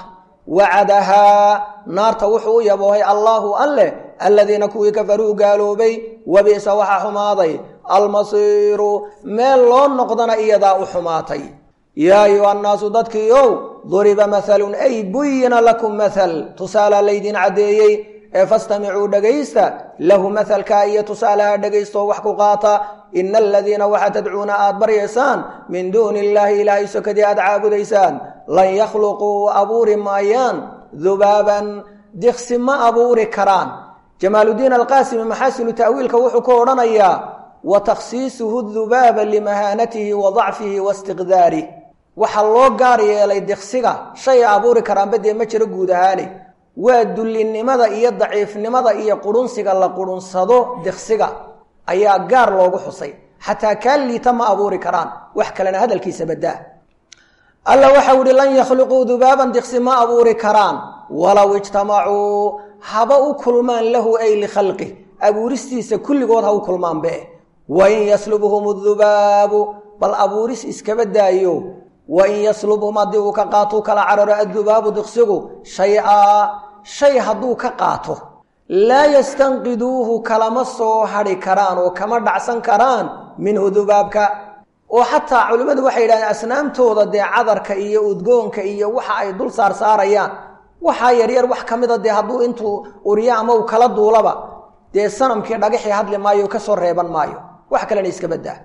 wacadahaa naarta wuxuu u yaboohay allaahu alleh aladiina kuwii kafaruu gaaloobay wabi'sa waxaa xumaaday almasiiru meel loo noqdana iyadaa u xumaatay yaa ayuha annaasu dadkiiow duriba mahalun ay buyina lakum mahal tusaalaa laydin caddeeyey ee fastamicuu dhegaysta lahu mahalkaa iyo tusaalaha dhegaystaoo wax ku qaata ina aladiina waxa tadcuuna aad baryaysaan min duuni illaahi ilaahay sokadii aad caabudaysaan lan yakhluquu abuuri maayaan dubaaban diksi ma abuuri karaan jamaaludiin alqaasimi maxaasinu ta'wiilka wuxuu ku odhanayaa wa takhsiisuhu dubaaba limahaanatihi wa dacfihi wa istiqdaarih waxaa loo gaar yeelay diksiga shay abuuri karaanba dee ma jiro guud ahaane waa dullinnimada iyo daciifnimada iyo qurunsiga la qurunsado diksiga ayaa gaar loogu xusay xataa kaa liita ma abuuri karaan wax kalena hadalkiisa badaa alla waxau ihi lan yakhluquu dubaaban diqsi ma abuuri karaan walow ijtamacuu haba u kulmaan lahu ay likhalqih abuuristiisa kulligood ha u kulmaanbe wain yaslubhum dubaabu bal abuuris iskaba daayo wain yaslubhum haddii uu ka qaatou kala cararo addubaabu diqsigu shay-aa shay hadduu ka qaato laa yastanqiduuhu kalama soo hadhi karaan oo kama dhacsan karaan minhu dubaabka oo xataa culimmadu waxay yidhahdeen asnaamtooda dee cadarka iyo udgoonka iyo waxa ay dul saar saarayaan waxaa yaryar wax ka mida dee hadduu intuu uriyo ama uu kala duulaba dee sanamkii dhagaxii hadli maayo kasoo reeban maayo wax kalena iska badaa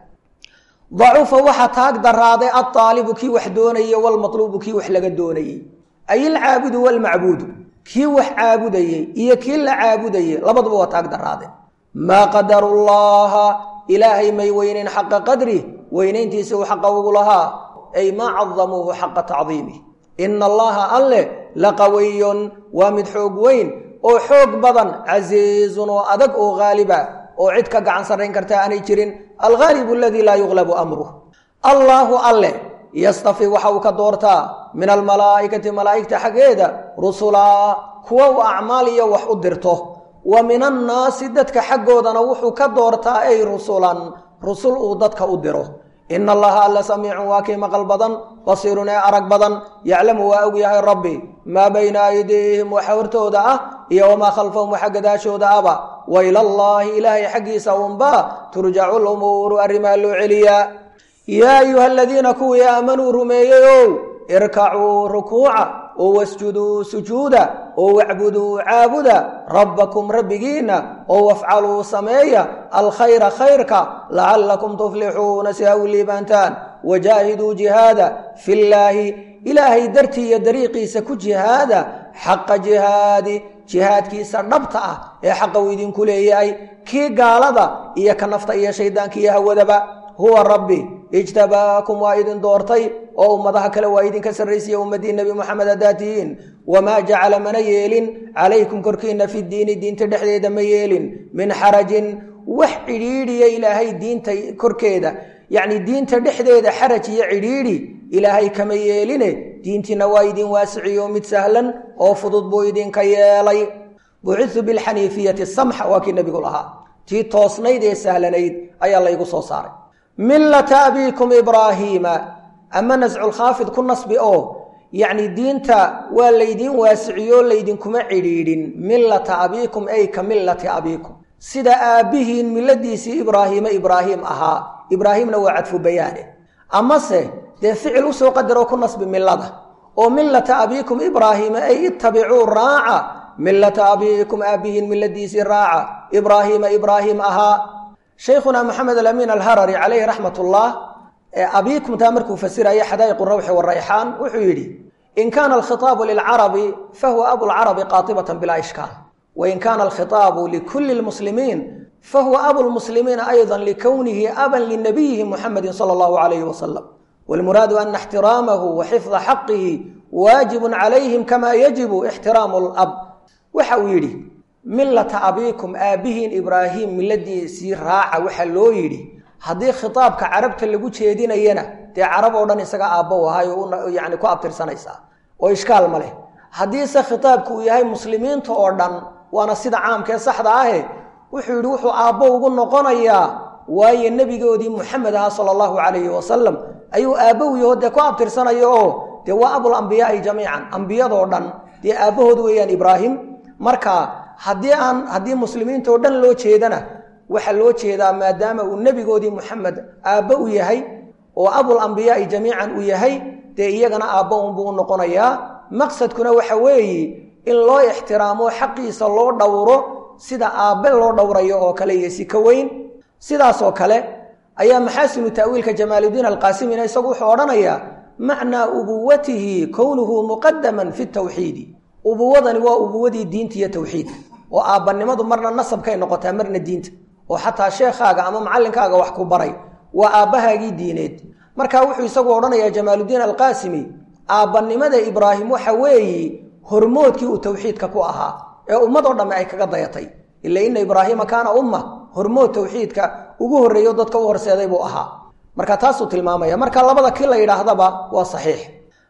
dacufa waxa taag daraaday altaalibu kii wax doonayey walmatluubu kii wax laga doonayey ay ilcaabudu walmacbuudu kii wax caabudayey iyo kii la caabudayey labaduba waa taag daraadeen maa qadaru llaha ilaahay may weyneyn xaqa qadri weynayntiisa uu xaqa ugu lahaa ay maa cadamuuhu xaqa tacdiimih ina allaha alle laqawiyun waa mid xoog weyn oo xoog badan casiizun oo adag oo haaliba oo cid ka gacan sarrayn karta aanay jirin alghaalibu aladii laa yuqlabu amruh allaahu alle yastafi waxa uu ka doortaa min almalaa'ikati malaa'igta xaggeeda rusulaa kuwa uu acmaal iyo wax u dirto wa min annaasi dadka xaggoodana wuxuu ka doortaa ay rusulan rusul uu dadka u diro ina allaha alla samiicun waa kii maqal badan basiirun ee arag badan yaclamu waa og yahay rabbi maa bayna aydiihim waxa hortooda ah iyo wamaa khalfahum waxa gadaashooda aba wa ilallaahi ilaahay xaggiisa unbaa turjacu lumuuru arrimaa loo celiyaa yaa ayuha aladiina kuwii aamanuu rumeeyeyow irkacuu rukuuca oo wasjuduu sujuuda oo wacbuduu caabuda rabbakum rabbigiinna oo wafcaluu sameeya alkhayra khayrka lacallakum tuflixuuna si ha u liibaantaan wajaahiduu jihaada fillaahi ilaahay dartii iyo dariiqiisa ku jihaada xaqa jihaadi jihaadkiisa dhabta ah ee xaqa uu idinku leeyahay kii gaalada iyo ka nafta iyo shayddaanka iyo hawadaba huwa rabbi ijtabaakum waa idin doortay oo ummadaha kale waa idinka sarraysiya ummaddii nebi moxamed haddaad tihiin wamaa jacala mana yeelin calaykum korkiinna fi diini diinta dhexdeeda ma yeelin min xarajin wax cidhiidhiya ilaahay diinta korkeeda yacni diinta dhexdeeda xaraj iyo cidhiidhi ilaahay kama yeeline diintiina waa idin waasiciyo mid sahlan oo fudud buu idinka yeelay bucitu bilxaniifiyati samxa waa kii nebigu lahaa tii toosnayd ee sahlanayd ayaa laygu soo saaray millata abiikum ibraahiima ama nasculkhaafid ku nasbi oo yacni diinta waa laydiin waasiciyo laydinkuma cidhiidhin millata abiikum ay ka millati abiikum sida aabbihiin milladiisii ibraahiime ibraahim ahaa ibraahimna waa cadfu bayaane amase dee ficil usoo qadaroo ku nasbi millada oo millata abiikum ibraahiima ay ittabicuu raaca millata abiikum aabbihiin milladiisii raaca ibraahiima ibraahim ahaa shaykhuna maxamed alamiin alharari calayhi raxmat ullah abiikum taa markuu fasiraya xadaa'iqu rawxi warayxaan wuxuu yidhi in kaana alkhitaabu lilcarabi fahuwa abulcarabi qaatibatan bilaa ishkaal wain kaana alkhitaabu likulli lmuslimiin fahuwa abulmuslimiina ayضa likownihi aban linabiyihi muxamedi sala allahu alayhi wasalam wاlmuraadu ana ixtiraamahu wa xifda xaqihi waajibun calayhim kama yajibu ixtiraamu lab waxa uu yidhi millata abiikum aabbihiin ibraahim milladiisii raaca waxaa loo yidhi haddii khitaabka carabta lagu jeedinayana dee carab oo dhan isaga aabbo ahay oo yani ku abtirsanaysaa oo ishkaal ma leh haddiise khitaabku uu yahay muslimiinta oo dhan waana sida caamkee saxda ahe wuxuu yidhi wuxuu aabbo ugu noqonayaa waayo nebigoodii muxamed ahaa sala allahu calayhi wasalam ayuu aabbo u yaho dee ku abtirsanayo oo dee waa abul ambiyaai jamiican ambiyadoo dhan dee aabbahood weeyaan ibraahim marka haddii aan haddii muslimiinta oo dhan loo jeedana waxaa loo jeedaa maadaama uu nebigoodii muxamed aabbo u yahay oo abul ambiyaai jamiican uu yahay dee iyagana aabbo unbuu u noqonayaa maqsadkuna waxa weeye in loo ixtiraamo xaqiisa loo dhowro sida aabbe loo dhowrayo oo kale iyo si ka weyn sidaasoo kale ayaa maxaasinu ta'wiilka jamaaludiin alqaasimina isagu wuxuu odhanayaa macnaa ubuwatihi kownuhu muqadaman fi tawxiidi ubuwadani waa ubuwadii diinta iyo tawxiidka oo aabbanimadu marna nasabkay noqotaa marna diinta oo xataa sheekhaaga ama macallinkaaga wax ku baray waa aabbahaagii diineed marka wuxuu isagu odhanayaa jamaaludiin alqaasimi aabbanimada ibraahim waxa weeye hormoodkii uu tawxiidka ku ahaa ee ummadoo dhamme ay kaga dayatay ila ina ibraahiima kaana umma hormood tawxiidka ugu horreeyo dadka u horseeday buu ahaa marka taasuu tilmaamaya marka labada kii la yidhaahdaba waa saxiix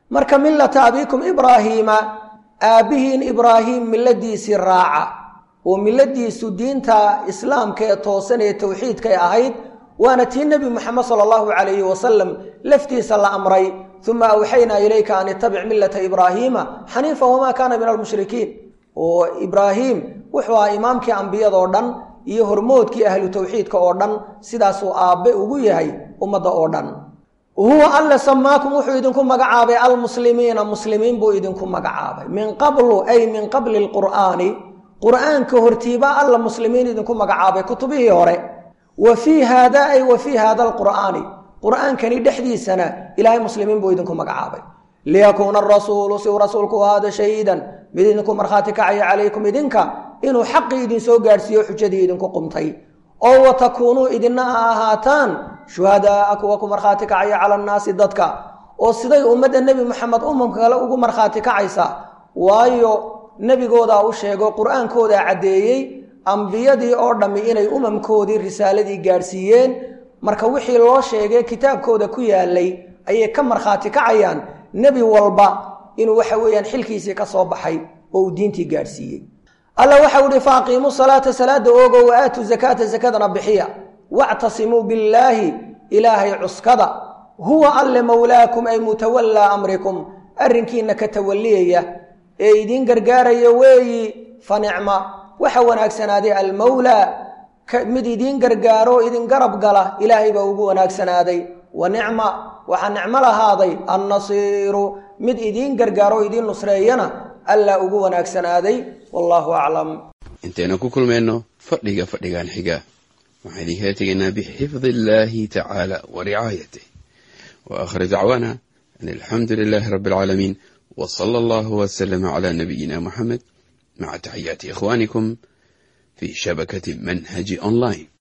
marka millata abiikum ibraahiima aabbihiin ibraahim milladiisii raaca oo milladiisu diinta islaamka ee toosan ee towxiidkay ahayd waana tii nebi moxamed sala allahu calayhi wasalam laftiisa la amray uma awxaynaa ilayka an itabic millata ibraahiima xaniifa wamaa kaana min almushrikiin oo ibraahim wuxuu ahaa imaamkii ambiyadoo dhan iyo hormoodkii ahlu towxiidka oo dhan sidaasuu aabbe ugu yahay ummadda oo dhan huwa alle samaakum wuxuu idinku magacaabay almuslimiina muslimiin buu idinku magacaabay min qablu ay min qabli lqur'aani qur'aanka hortiibaa alla muslimiin idinku magacaabay kutubihii hore wa fii haada ay wa fii haada alqur'aani qur'aankani dhexdiisana ilaahay muslimiin buu idinku magacaabay liyakuuna arasuulu si uu rasuulku u ahaado shahiidan mid idinku markhaati kacaya calaykum idinka inuu xaqii idinsoo gaadhsiiyo xujadii idinku qumtay oo wa takuunuu idina ha ahaataan shuhadaaa kuwa ku markhaati kacaya cala annaasi dadka oo siday ummadda nebi moxamed umamka kale ugu markhaati kacaysa waayo nebigoodaa u sheego qur-aankoodaa caddeeyey ambiyadii oo dhammi inay umamkoodii risaaladii gaadhsiiyeen marka wixii loo sheegay kitaabkooda ku yaalay ayay ka markhaati kacayaan nebi walba inuu waxa weeyaan xilkiisii ka soo baxay oo uu diintii gaadhsiiyey alla waxau ihi fa aqiimuu salaata salaada oogo wa aatuu zakaata zakadana bixiya wactasimuu billaahi ilaahay cuskada huwa alle mowlaakum ay mutawallaa amrikum arrinkiina ka tawaliyaya ee idiin gargaaraya weeyi fa nicma waxa wanaagsanaaday almowlaa mid idiin gargaaro idin garab gala ilaahay baa ugu wanaagsanaaday wa nicma waxaa nicmo lahaaday annasiiru mid idiin gargaaro idiin nusreeyana allaa ugu wanaagsanaaday wallaahu aclam intaynu ku kulmayno fadhiga fadhigan xiga waxaan idinkala tegaynaa bixifdi illaahi tacaala wa ricaayatih wa aakhir dacwaana an alxamdu lilaahi rabbi alcaalamiin wa sala allahu wasalama calaa nabiyina muxamed maca taxiyaati ikhwaanikum fi shabakati manhaji online